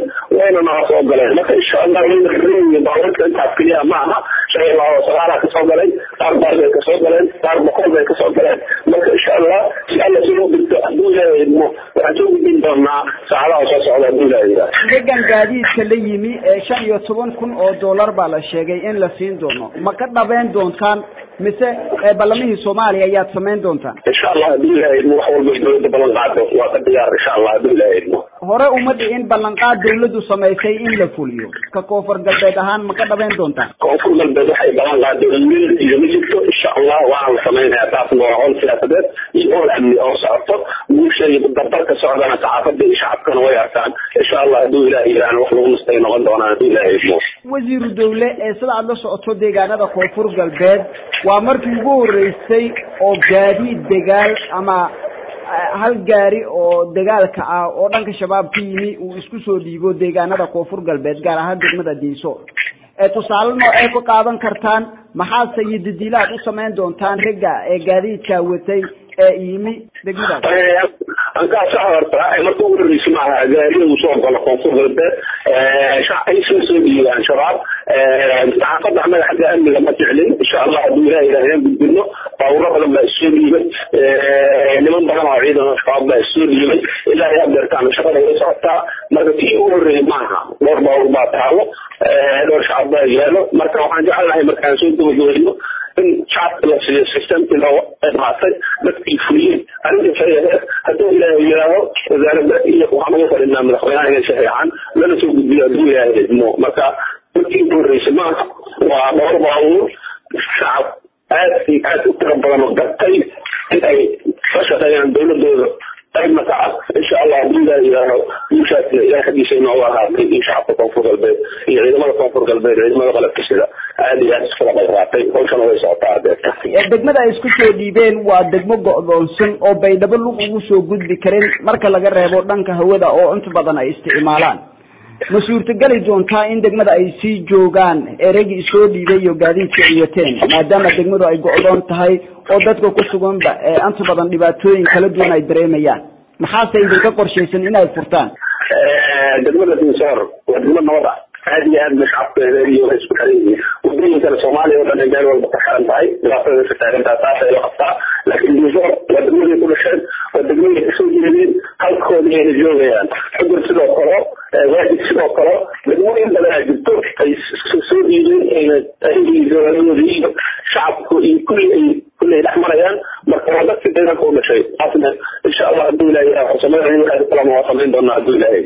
Speaker 12: wayna nala soo galeen marka insha allah wayna xiran baabuurka intaas keliya ma aha shan iyo laba sagaala kasoo galay qaar baar bay kasoo galeen qaar boqol bay kasoo galeen marka insha allah si alla si loo digto hadduu ilaahay idmo waxaan soo gudbin doonaa saacadaha soo socda hadduu ilaahay yidhaah
Speaker 1: degan gaadiidka la yimi ee shan iyo toban kun oo dollar baa la sheegay in la siin doono ma ka dhabeyn doontaan mise ballamihii soomaaliya ayaad samayn doontaan
Speaker 12: insha allah hadduu ilaahay idmo wax walba dowladda ballan qaado waa ka diyaar insha allah hadduu ilaahay idmo
Speaker 1: hore uma dhicin ballanqaad dawladdu samaysay in la fuliyo ka koonfur galbeed ahaan ma ka dhabeyn doontaan
Speaker 12: koonfur galbeed waxay ballan qaado mil iyo ma jirto insha allah waana la samaynayaa taasna waa howl siyaasadeed iyo howl amni oo socoto guusha iyo dardarka socdana saxaafadda iyo shacabkana way arkaan insha allah hadduu ilaahay yidhaahna wax lagu nastay noqon doonaan hadduu ilaahay idmo
Speaker 1: wasiiru dawle ee sida aad la socoto deegaanada koonfur galbeed waa markii ugu horeysay oo gaadiid degaal ama hal gaari oo dagaalka ah oo dhanka shabaab ka yimi uu isku soo dhiibo deegaanada koonfur galbeed gaar ahaan degmada diiso ee tusaale noocee ku qaadan kartaan maxaase iyo dadiilaad u samayn doontaan ragga ee gaadiidka watay ee yimi degmadaas
Speaker 12: ankaasa horta marka ugu horreysa maaha gaariga uu soo galo koonfur galbeed ay soo soo dhiibaan shabaab saxaafadda annaga xagga amniga ma jeclin insha allah hadduu ilaah yidhahdeen gudbino baawuro badan baa issoo dhiibay niman badan oo ciidan shabaab baa issoo dhiibay ilaa yaa beertaan shaqada way socotaa marka kii ugu horreeyay maaha dhowr baawur baa taalo dhowr shacab baa yaalo marka waxaan jecelnahay markaan soo gabagabeyno in shacabka la siiyo systemkii loo qaatay dadkii fuliyey arrinta fayaheed hadduu ilaahay yidhaaho wasaaradda iyo waxaan ugu fadhinaa madaxweynaha inay saxiixaan lana soo gudbiyo hadduu ilaahay idmo marka dadkii ugu horreysay maaha waa dhowr baabuur shacab aad iyo aad u tiro badan oo gartay in ay ka shaqeeyaan dowladooda qaybna ka ah insha allah hadduu ilaahay yidhaaho guushaasna ilaah xaggiisa inoogu ahaatay iyo shacabka koonfur galbeed iyo ciidamada koonfur galbeed ciidamada qalabka sida aad iyo aad iskula qayqaatay hawshana way socotaa adeerta
Speaker 1: degmada ay isku soo dhiibeen waa degmo go'doonsan oo baydhabo lug ugu soo gudbi karin marka laga reebo dhanka hawada oo inta badan ay isticmaalaan ma suurtageli doontaa in degmada ay sii joogaan ereygii soo dhiibay iyo gaadiidka ay wateen maadaama degmadu ay go'doon tahay oo dadka ku suganba ee inta badan dhibaatooyin kala duwan ay dareemayaan maxaase idinka qorshaysan in ay furtaan
Speaker 12: degmada dinsoor waa degmo nabad ah aad iyo aad bay shacabkeeda iyo way isku xiran yihiin wadooyinkana soomaaliya oo dhan ay meel walba ka xiran tahay dhibaatada ka taagantaa taasay la qabtaa laakiin dinsoor waa degmaday ku dhasheen waa degmaday kasoo jeedeen halkoodii ayna joogayaan xugur sidoo kale waajib sidoo kale degmooyin badan aa jirto ay soo dhiibeen dowladoodii iyo shacabku iyo kulli ay kulli ay dhex marayaan marka waa dadkii deegaanka u dhashay taasna insha allah hadduu ilaahay waxaan samayn waxay kalama waa samayn doonaa hadduu ilaahay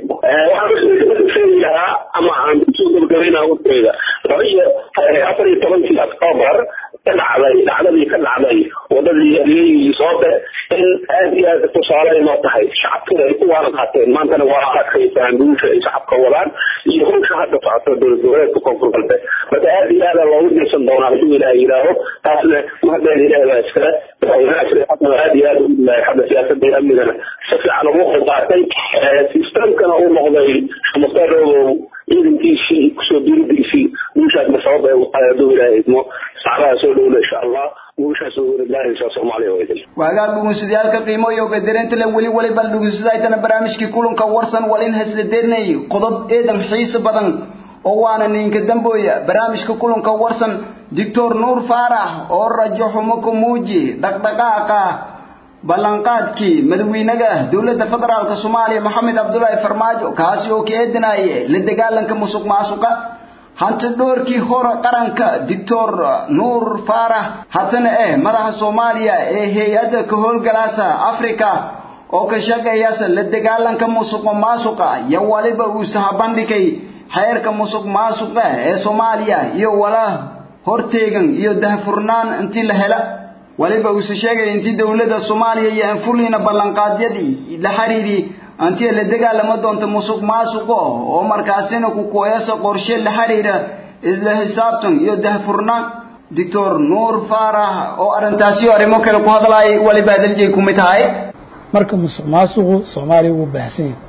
Speaker 12: waxaan sheegi lahaa ama aan kusoo gabagabaynaa warkeyda laba iyo afar iyo tobankii october ka dhacday dhacdadii ka dhacday wadadii adeegii soobe in aad iyo aad tusaale inoo tahay shacabkina ay ku waana qaateen maantana waa arkaysaan guusha ay shacabka wadaan iyo hawsha hadda socoto dowlad goboleedka koonfur galbeed marka aad iyo aada loogu jeesan doonaa hadduu ilaahay yidhaaho taasna mahadeen ilaahay baa iskale madaxweynaha aad iyo aad ugu dilaay xagga siyaasadda iyo amnigana si fiican ugu qayb qaatay sistamkana uu noqday mustarogow ciidankiisii kusoo diiridiisii guushaasna sabab ay u tahay hadduu ilaahay idmo saacadaha soo dhowna insha allah guushaas ugu wareeglaahaysa soomaaliya oo idin
Speaker 1: waagaan dhugunsidayaalka qiimo iyo gadareenta le weli waliba dhugunsidaytana barnaamijkii kulanka warsan walin hasladeenay qodob eedan xiiso badan oo waana ninka dambooya barnaamijka kulanka warsan doctor nuur faarax oo rajo xumo ku muuji dhaqdhaqaaqa ballanqaadkii madaxweynaha dowladda federaalka soomaaliya maxamed cabdulaahi farmaajo kaasi oo ka eedinaye la dagaalanka musuq maasuqa hanti dhoorkii hore qaranka doctor nuur faarax haddana eh madaxa soomaaliya ee hay-adda ka howlgalaasa africa oo ka shaqeeyasa la dagaalanka musuq maasuqa iyo waliba uu sahabandhigay xeerka musuq maasuqa ee soomaaliya iyo wala horteegan iyo dahfurnaan intii la hela waliba uuse sheegay intii dowladda soomaaliya iyo anfulina ballanqaadyadii la xiriiri intii la dagaalama doonto musuq maasuqo oo markaasina ku kooyasa qorshe la xiriira isla xisaabtan iyo dahfurnaan doctor nuur faarax oo arrintaasi arrimo kale ku hadlaay waliba hadaljeey ku mid tahay
Speaker 13: marka musuq maasuqu soomaaliya wuu baahsan yahay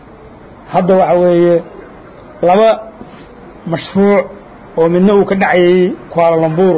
Speaker 13: hadda waxa weeye laba mashruuc oo midna uu ka dhacayay kualalambur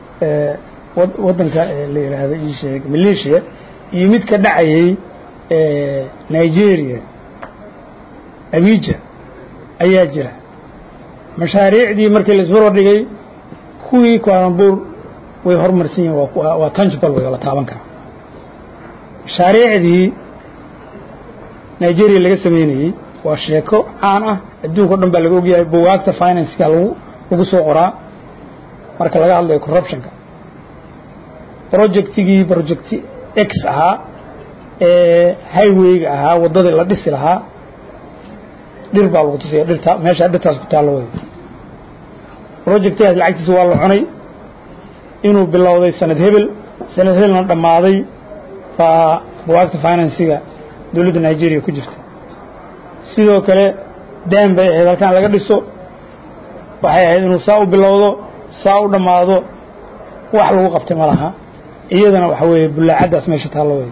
Speaker 13: waddanka la yidhaahdo ii sheeg maleeshiya iyo mid ka dhacayay nigeria abija ayaa jira mashaariicdii markii la isbarbar dhigay kuwii kualambuur way horumarsan yihin waa tangible way la taaban karaa mashaariicdii nigeria laga sameynayey waa sheeko caan ah adduunka o dhan baa laga ogyahay buwaagta financeka lagu lagu soo qoraa marka laga hadlayo corruptionka projectigii project x ahaa ee highwayga ahaa waddadii la dhisi lahaa dhir baa lagu tusaya dhirta meesha dhirtaas ku taallo wey projectigaas lacagtiisa waa la cunay inuu bilowday sanad hebel sanad hebelna dhammaaday baa buwaagta finansiga dowladda nigeria ku jirta sidoo kale daan bay ahayd halkaan laga dhiso waxay ahayd inuu saa u bilowdo saa u dhammaado wax lagu qabtay ma laha iyadana waxa weeye bullaacaddaas meesha taallo wey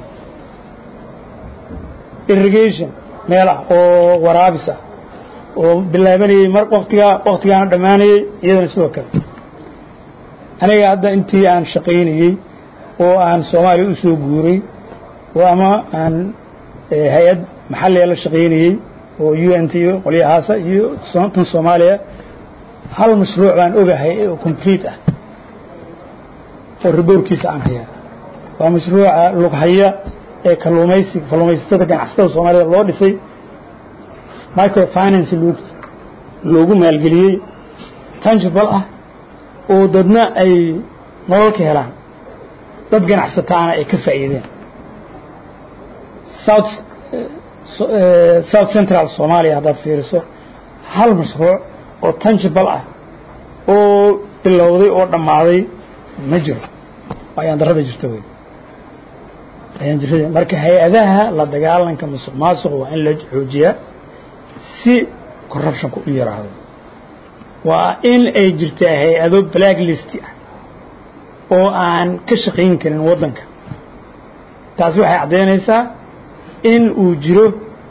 Speaker 13: irrigation meel ah oo waraabis ah oo bilaabanayey mar waktigaa waktigaana dhammaanayey iyadana sidoo kale aniga hadda intii aan shaqaynayey oo aan soomaaliya u soo guuray oo ama aan hay-ad maxalliga la shaqaynayey oo u n t iyo qolyahaasa iyo tan soomaaliya hal mashruuc baan ogahay oo complete ah oo riboorkiisa aan hayaa waa mashruuca lughaya ee kalluumaysi kalluumaysatada ganacsatada soomaalida loo dhisay microfinance loogu maalgeliyey tangible ah oo dadna ay nolol ka helaan dad ganacsataana ay ka faa'iideen south south central soomaaliya haddaad fiiriso hal mashruuc oo tangible ah oo bilowday oo dhammaaday ma jiro ayaan darrada jirta wey ayaan jirta marka hay-adaha la dagaalanka musuq maasuqa waa in la xoojiyaa si corruptionka u yaraado waa in ay jirtaa hay-ado black list ah oo aan ka shaqayn karin waddanka taasi waxay caddaynaysaa in uu jiro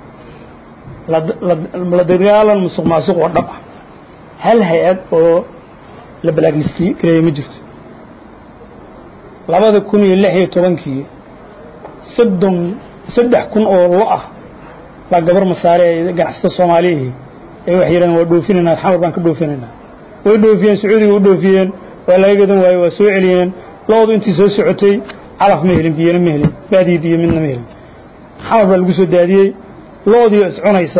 Speaker 13: la dagaalan musuq maasuq oo dhab ah hal hay-ad oo la black list gareeya ma jirto labada kun iyo lix iyo tobankii soddon saddex kun oo lo ah baa gabar masaare ay ganacsata soomaaliyihii ay waxay yidhahdeen waa dhoofinaynaa xamar baan ka dhoofinaynaa way dhoofiyeen sacuudiga u dhoofiyeen waa laga gadan waaye waa soo celiyeen loodu intii soo socotay calaf ma helin biyana ma helin baadiyi biyo midna ma helin xamar baa lagu soo daadiyey loodiio iscunaysa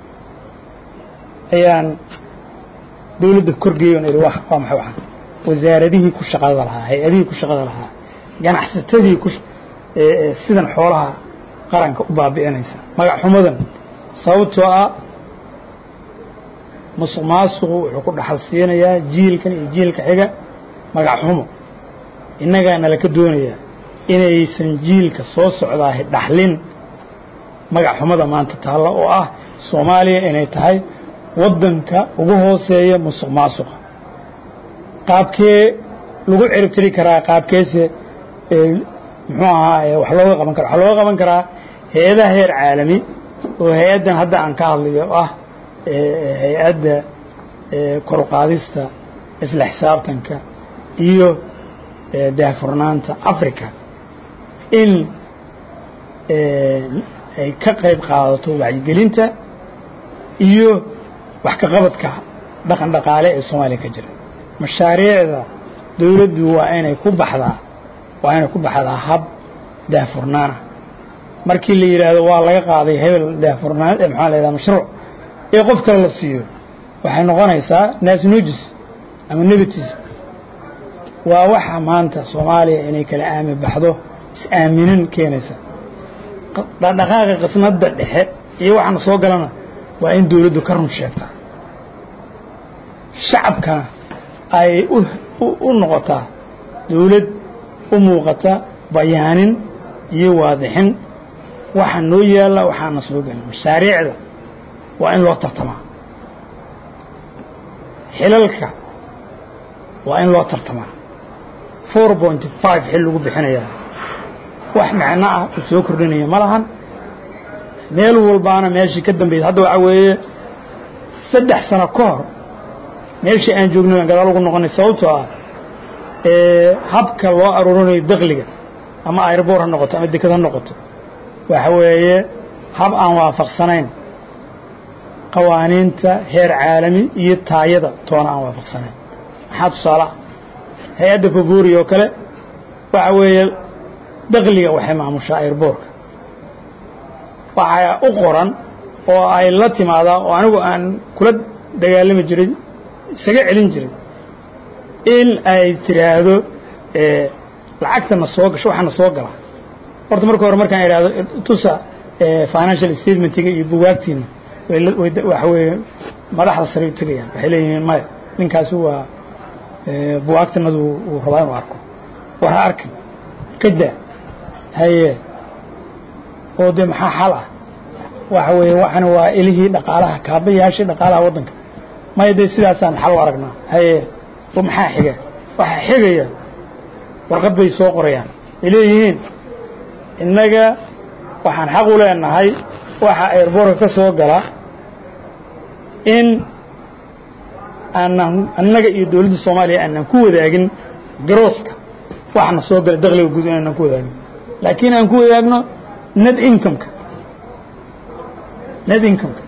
Speaker 13: ayaan dawladda korgeeyon idhi waa maxay waxaan wasaaradihii ku shaqada lahaa hay-adihii ku shaqada lahaa ganacsatadii ku sidan xoolaha qaranka u baabi'inaysa magac xumadan sababtoo ah musuq maasuqu wuxuu ku dhaxal siinayaa jiilkan iyo jiilka xiga magac xumo innagaa nalaka doonayaa inaysan jiilka soo socdaahi dhaxlin magac xumada maanta taalla oo ah soomaaliya inay tahay waddanka ugu hooseeya musuq maasuqa qaabkee lagu ciribtiri karaa qaabkeese muxuu ahaa wax looga qaban kara waxaa looga qaban karaa hay-adaha heer caalami oo hay-addan hadda aan ka hadlayo oo ah hay-adda koruqaadista isla xisaabtanka iyo daahfurnaanta africa in ay ka qayb qaadato wacyigelinta iyo wax ka qabadka dhaqan dhaqaale ee soomaaliya ka jira mashaariicda dawladdu waa inay ku baxdaa waa inay ku baxdaa hab daahfurnaana markii la yidhaahdo waa laga qaaday hebel daahfurnaan maxaa la yidhaha mashruuc ee qof kale la siiyo waxay noqonaysaa naasnujis ama nebitism waa waxa maanta soomaaliya inay kala aami baxdo is-aaminin keenaysa dhaqdhaqaaqa qisnadda dhexe iyo waxaana soo galana waa in dawladdu ka run sheegtaa shacabkana ay u noqotaa dawlad u muuqata bayaanin iyo waadixin waxaa noo yaalla waxaana soo gelin mashaariicda waa in loo tartamaa xilalka waa in loo tartamaa four pointy five xil lagu bixinayaa wax macno ah uu soo kordhinaya ma lahan meel walbaana meeshii ka dambaysa hadda waxaa weeye saddex sano ka hor meeshii aan joognay baan gadaal ugu noqonay sababtoo ah habka loo aruurinayo dakliga ama airboor ha noqoto ama deked ha noqoto waxa weeye hab aan waafaqsanayn qawaaniinta heer caalami iyo taayada toona aan waafaqsanayn maxaa tusaale ah hay-adda faburi oo kale waxa weeye dakliga waxay maamushaa airboorka waxaa u qoran oo ay la timaadaa oo anigu aan kula dagaalami jiray isaga celin jiray in ay tiraahdo lacagtana soo gasho waxaana soo gala horta marka hore markaan idhaahdo tusa financial statementiga iyo bugaagtiina waxa weeye madaxda sare u tegayaan waxay leeyihiin maya ninkaasi waa bugaagtanadu uu rabaa inuu arko war ha arkin kada haye oo dee maxaa xal ah waxa weeye waxana waa ilihii dhaqaalaha kaabayaashii dhaqaalaha waddanka maya dee sidaasaan xal u aragnaa haye oo maxaa xiga waxaa xigaya warqad bay soo qorayaan ay leeyihiin innaga waxaan xaq u leenahay waxa airboorka ka soo gala in aanan annaga iyo dowladda soomaaliya aanan ku wadaagin garooska waxana soo gala dakliga guud inaanan ku wadaagin laakiin aan ku wadaagno net incomeka net incomeka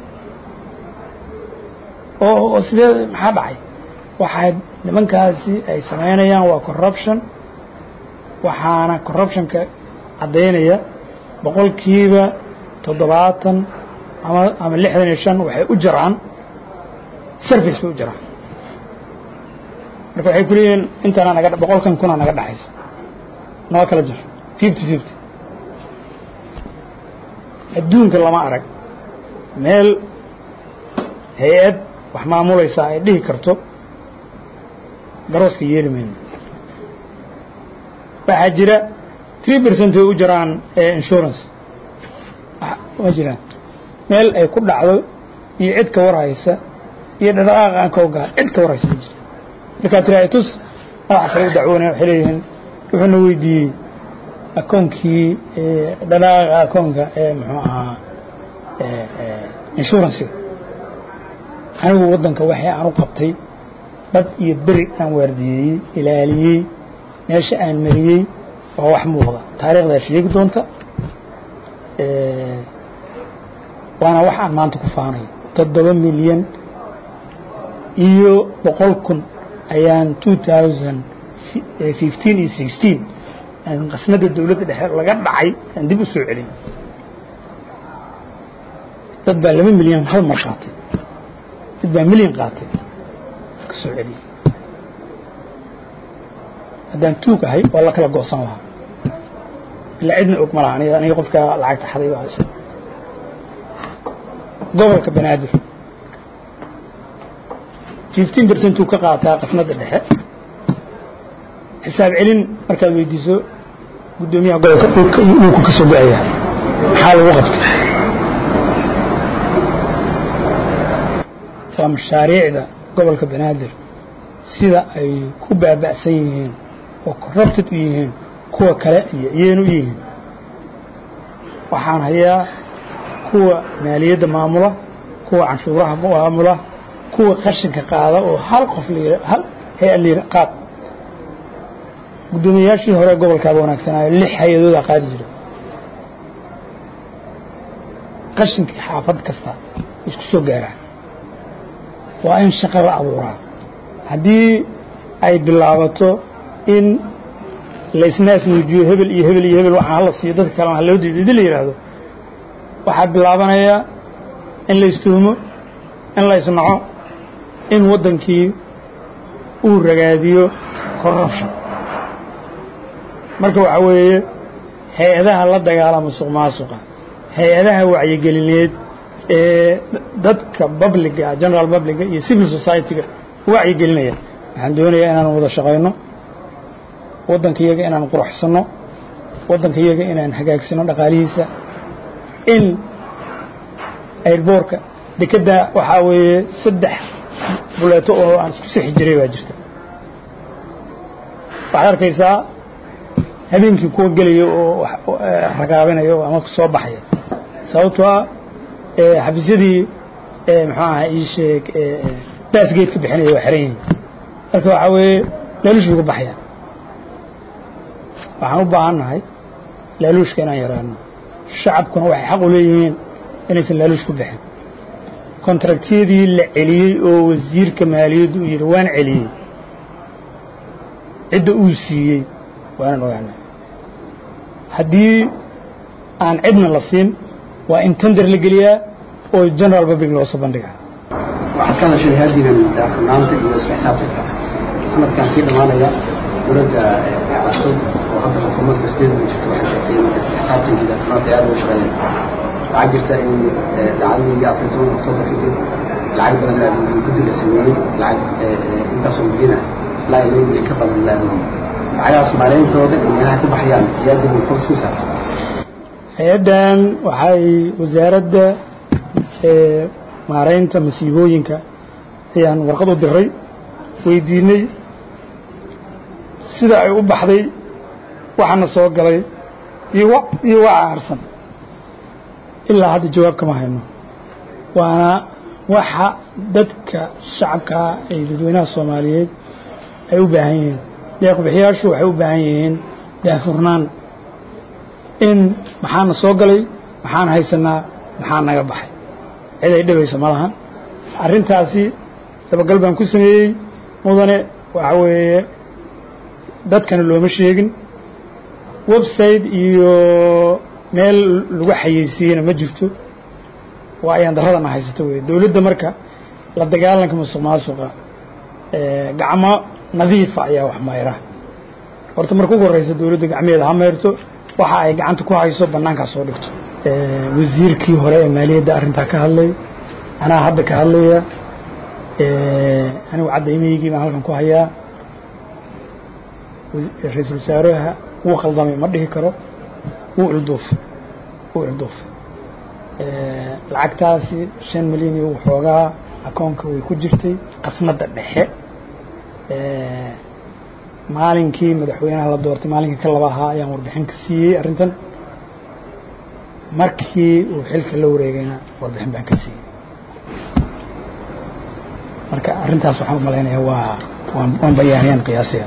Speaker 13: oo oo sidee maxaa dhacay waxaa nimankaasi ay samaynayaan waa corruption waxaana corruptionka caddaynaya boqolkiiba toddobaatan ama ama lixdan iyo shan waxay u jiraan service bay u jiraan marka waxay ku leeyihiin intaana naga boqolkan kuna naga dhaxaysa noo kala jir fifty fifty adduunka lama arag meel hay-ad wax maamulaysaa ay dhihi karto garooska yeeli mayno waxaa jira three percent way u jiraan insurance ma jiraan meel ay ku dhacdo iyo cid ka warhaysa iyo dhaqaaqa aan ka ogaa cid ka warhaysa ma jirto markaa tiraay tus madaxa sare u dacwoonaya waxay leeyihiin wuxuuna weydiiyey akoonkii dhaqaaqa akoonka ee muxuu ahaa insurancega anigu waddanka waxay aan u qabtay bad iyo beri aan waardiyeeyey ilaaliyey meesha aan mariyey waa wax muuqda taariikhdaa sheegi doonta waana wax aan maanta ku faanayo toddoba milyan iyo boqol kun ayaan two thousand fifteen iyo sixteen aan qasnada dowladda dhexe laga dhacay aan dib u soo celin dad baa laba milyan hal mar qaatay dad baa milyan qaatay ka soo celiyey haddaan tuug ahay waa la kala goosan lahaa ilaa cidna og ma laha aniga aniga qofka lacagta xaday baa haysa gobolka banaadir fifteen percentuu ka qaataa qasnada dhexe xisaab celin markaad weydiiso guddoomiyaha gobolka dhulka iyo dhulku ka soo go-ayaa maxaa lagu qabtay waa mashaariicda gobolka banaadir sida ay ku baaba'san yihiin oo corrupted u yihiin kuwa kale iyo iyayna u yihiin waxaan hayaa kuwa maaliyadda maamula kuwa canshuuraha maamula kuwa qashinka qaada oo hal qof hal hay-ad layira qaad guddoomiyayaashii hore gobolkaaba wanaagsanaayo lix hay-adoodaa qaadi jira qashinka xaafad kasta isku soo gaaraa waa in shaqo la abuuraa haddii ay bilaabato in laysnaas muujiyo hebel iyo hebel iyo hebel waxaan hala siiyo dadka kalena ha loo diido idin la yidhaahdo waxaa bilaabanaya in la istuhumo in la isnaco in waddankii uu ragaadiyo corruption marka waxaa weeye hay-adaha la dagaala musuq maasuqa hay-adaha wacyigelineed ee dadka babliga general babliga iyo civil society-ga wacyigelinaya waxaan doonayaa inaan wada shaqayno waddanka iyaga inaan quruxsanno waddanka iyaga inaan hagaagsano dhaqaalihiisa in airboorka dekedda waxaa weeye saddex buleeto oo aan isku sixi jiray baa jirta waxaad arkaysaa habeenkii kuwa gelaya oo ragaabinaya oo ama soo baxaya sababtoo ah xafiisyadii muxuu aha ii sheeg baasgeed ka bixinaya waa xiran yihiin marka waxaa weeye laaluush buga baxaya waxaan u baahan nahay laaluushka inaan yaraano shacabkuna waxay xaq u leeyihiin inaysan laaluush ku bixin kontraktiyadii la celiyey oo wasiirka maaliyaddu uu yidhi waan celiyey cidda uu siiyey waanan ogaanay haddii aan cidna la siin waa in tender la geliyaa oo general public loo soo bandhigaa
Speaker 14: waxaad ka hadashay haadigan daafurnaanta iyo isla xisaabtanka sanadkan sii dhammaanaya dowladda cusub oo hadda xukuumadda sideedaba jirto waxay sheegtay in isla xisaabtankii daafurnaanta ay aad uga shaqeeyeen waxaa jirta in dhacdadii afar toban oktoobar kadib lacag badan la aruuriyey guddi la sameeyey lacag intaasoo milyan ah ilaa iyo milyan ka badan la aruuriyey lacagahaas maareyntooda iyo meelaha ku baxayaan hay-adda mulfos ku saabsan
Speaker 13: hay-addan waxay wasaaradda maaraynta masiibooyinka ayaan warqad u diray weydiinay sida ay u baxday waxaana soo galay iyo iyo waxa harsan ilaa hadda jawaab kama hayno waana waxa dadka shacabkaa ee dadweynaha soomaaliyeed ay u baahan yihiin deeqbixiyaashu waxay u baahan yihiin daafurnaan in maxaana soo galay maxaan haysanaa maxaa naga baxay cid ay dhibayso ma lahan arrintaasi dabagal baan ku sameeyey mudane waxa weeye dadkana looma sheegin website iyo meel lagu xayeysiiyeyna ma jirto waa ayaan daradana haysato wey dowladda marka la dagaalanka musuq maasuqa gacmo nadiifa ayaa wax mayra horta marka ugu horreysa dowladda gacmeeda ha mayrto waxa ay gacanta ku hayso bannaankaa soo dhigto wasiirkii hore ee maaliyadda arrintaa ka hadlay anaa hadda ka hadlaya anigu cadaymaygii baan halkan ku hayaa ra-iisul wasaaraha wuu khaldamay ma dhihi karo wuu ilduufay wuu ilduufay lacagtaasi shan milyan iyo waxoogaa akoonka way ku jirtay qasnadda dhexe maalinkii madaxweynaha la doortay maalinkii ka laba ahaa ayaan warbixin ka siiyey arrintan markii uu xilka la wareegayna warbixin baan ka siiyey marka arrintaas waxaan u malaynayaa waa waan waan bayaaniyaan qiyaasaya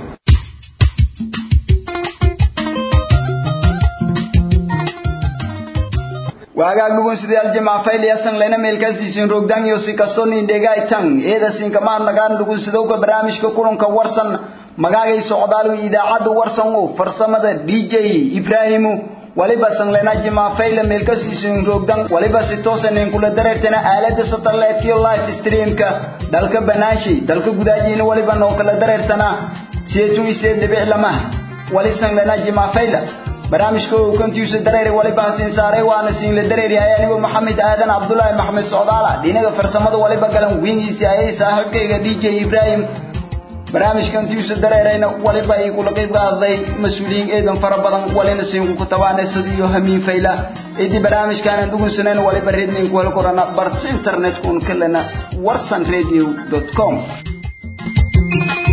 Speaker 1: waagaa dhugunsidayaal jimacfayliyasan lena meelkaasiisin rogdan iyo si kastoo nindhegaay tan eeda sinkamaad nagaan dhugunsidowga barnaamijka kulanka warsan magaagay socdaalu idaacadda warsan oo farsamada d j ibraahimu waliba sanglena jimacfayla meelkasiisin rogdan waliba si toosanin kula dareertana aalada satellite-kiyo live streamka dalka banaashi dalka gudaajiina waliba noo kala dareertana siyeetun isee dhibic lamaha wali sanglena jimacfayla barnaamijka uu kontiisa dareere waliba hasiin saaray waana siinla dareeryahay anigu maxamed aadan cabdulaahi maxamed socdaala dhinaga farsamada waliba galan wiingiisi ayay saaxiibkayga d j ibraahim barnaamijkan tiisa dareerayna waliba ay kula qayb qaaday mas-uuliyiin eedan fara badan walina siinku ku tabaanaysid iyo hamiin fayla idii barnaamijkaanan dhugunsanayna waliba rednin ku hel korana barta internetkun kalena warsan radio com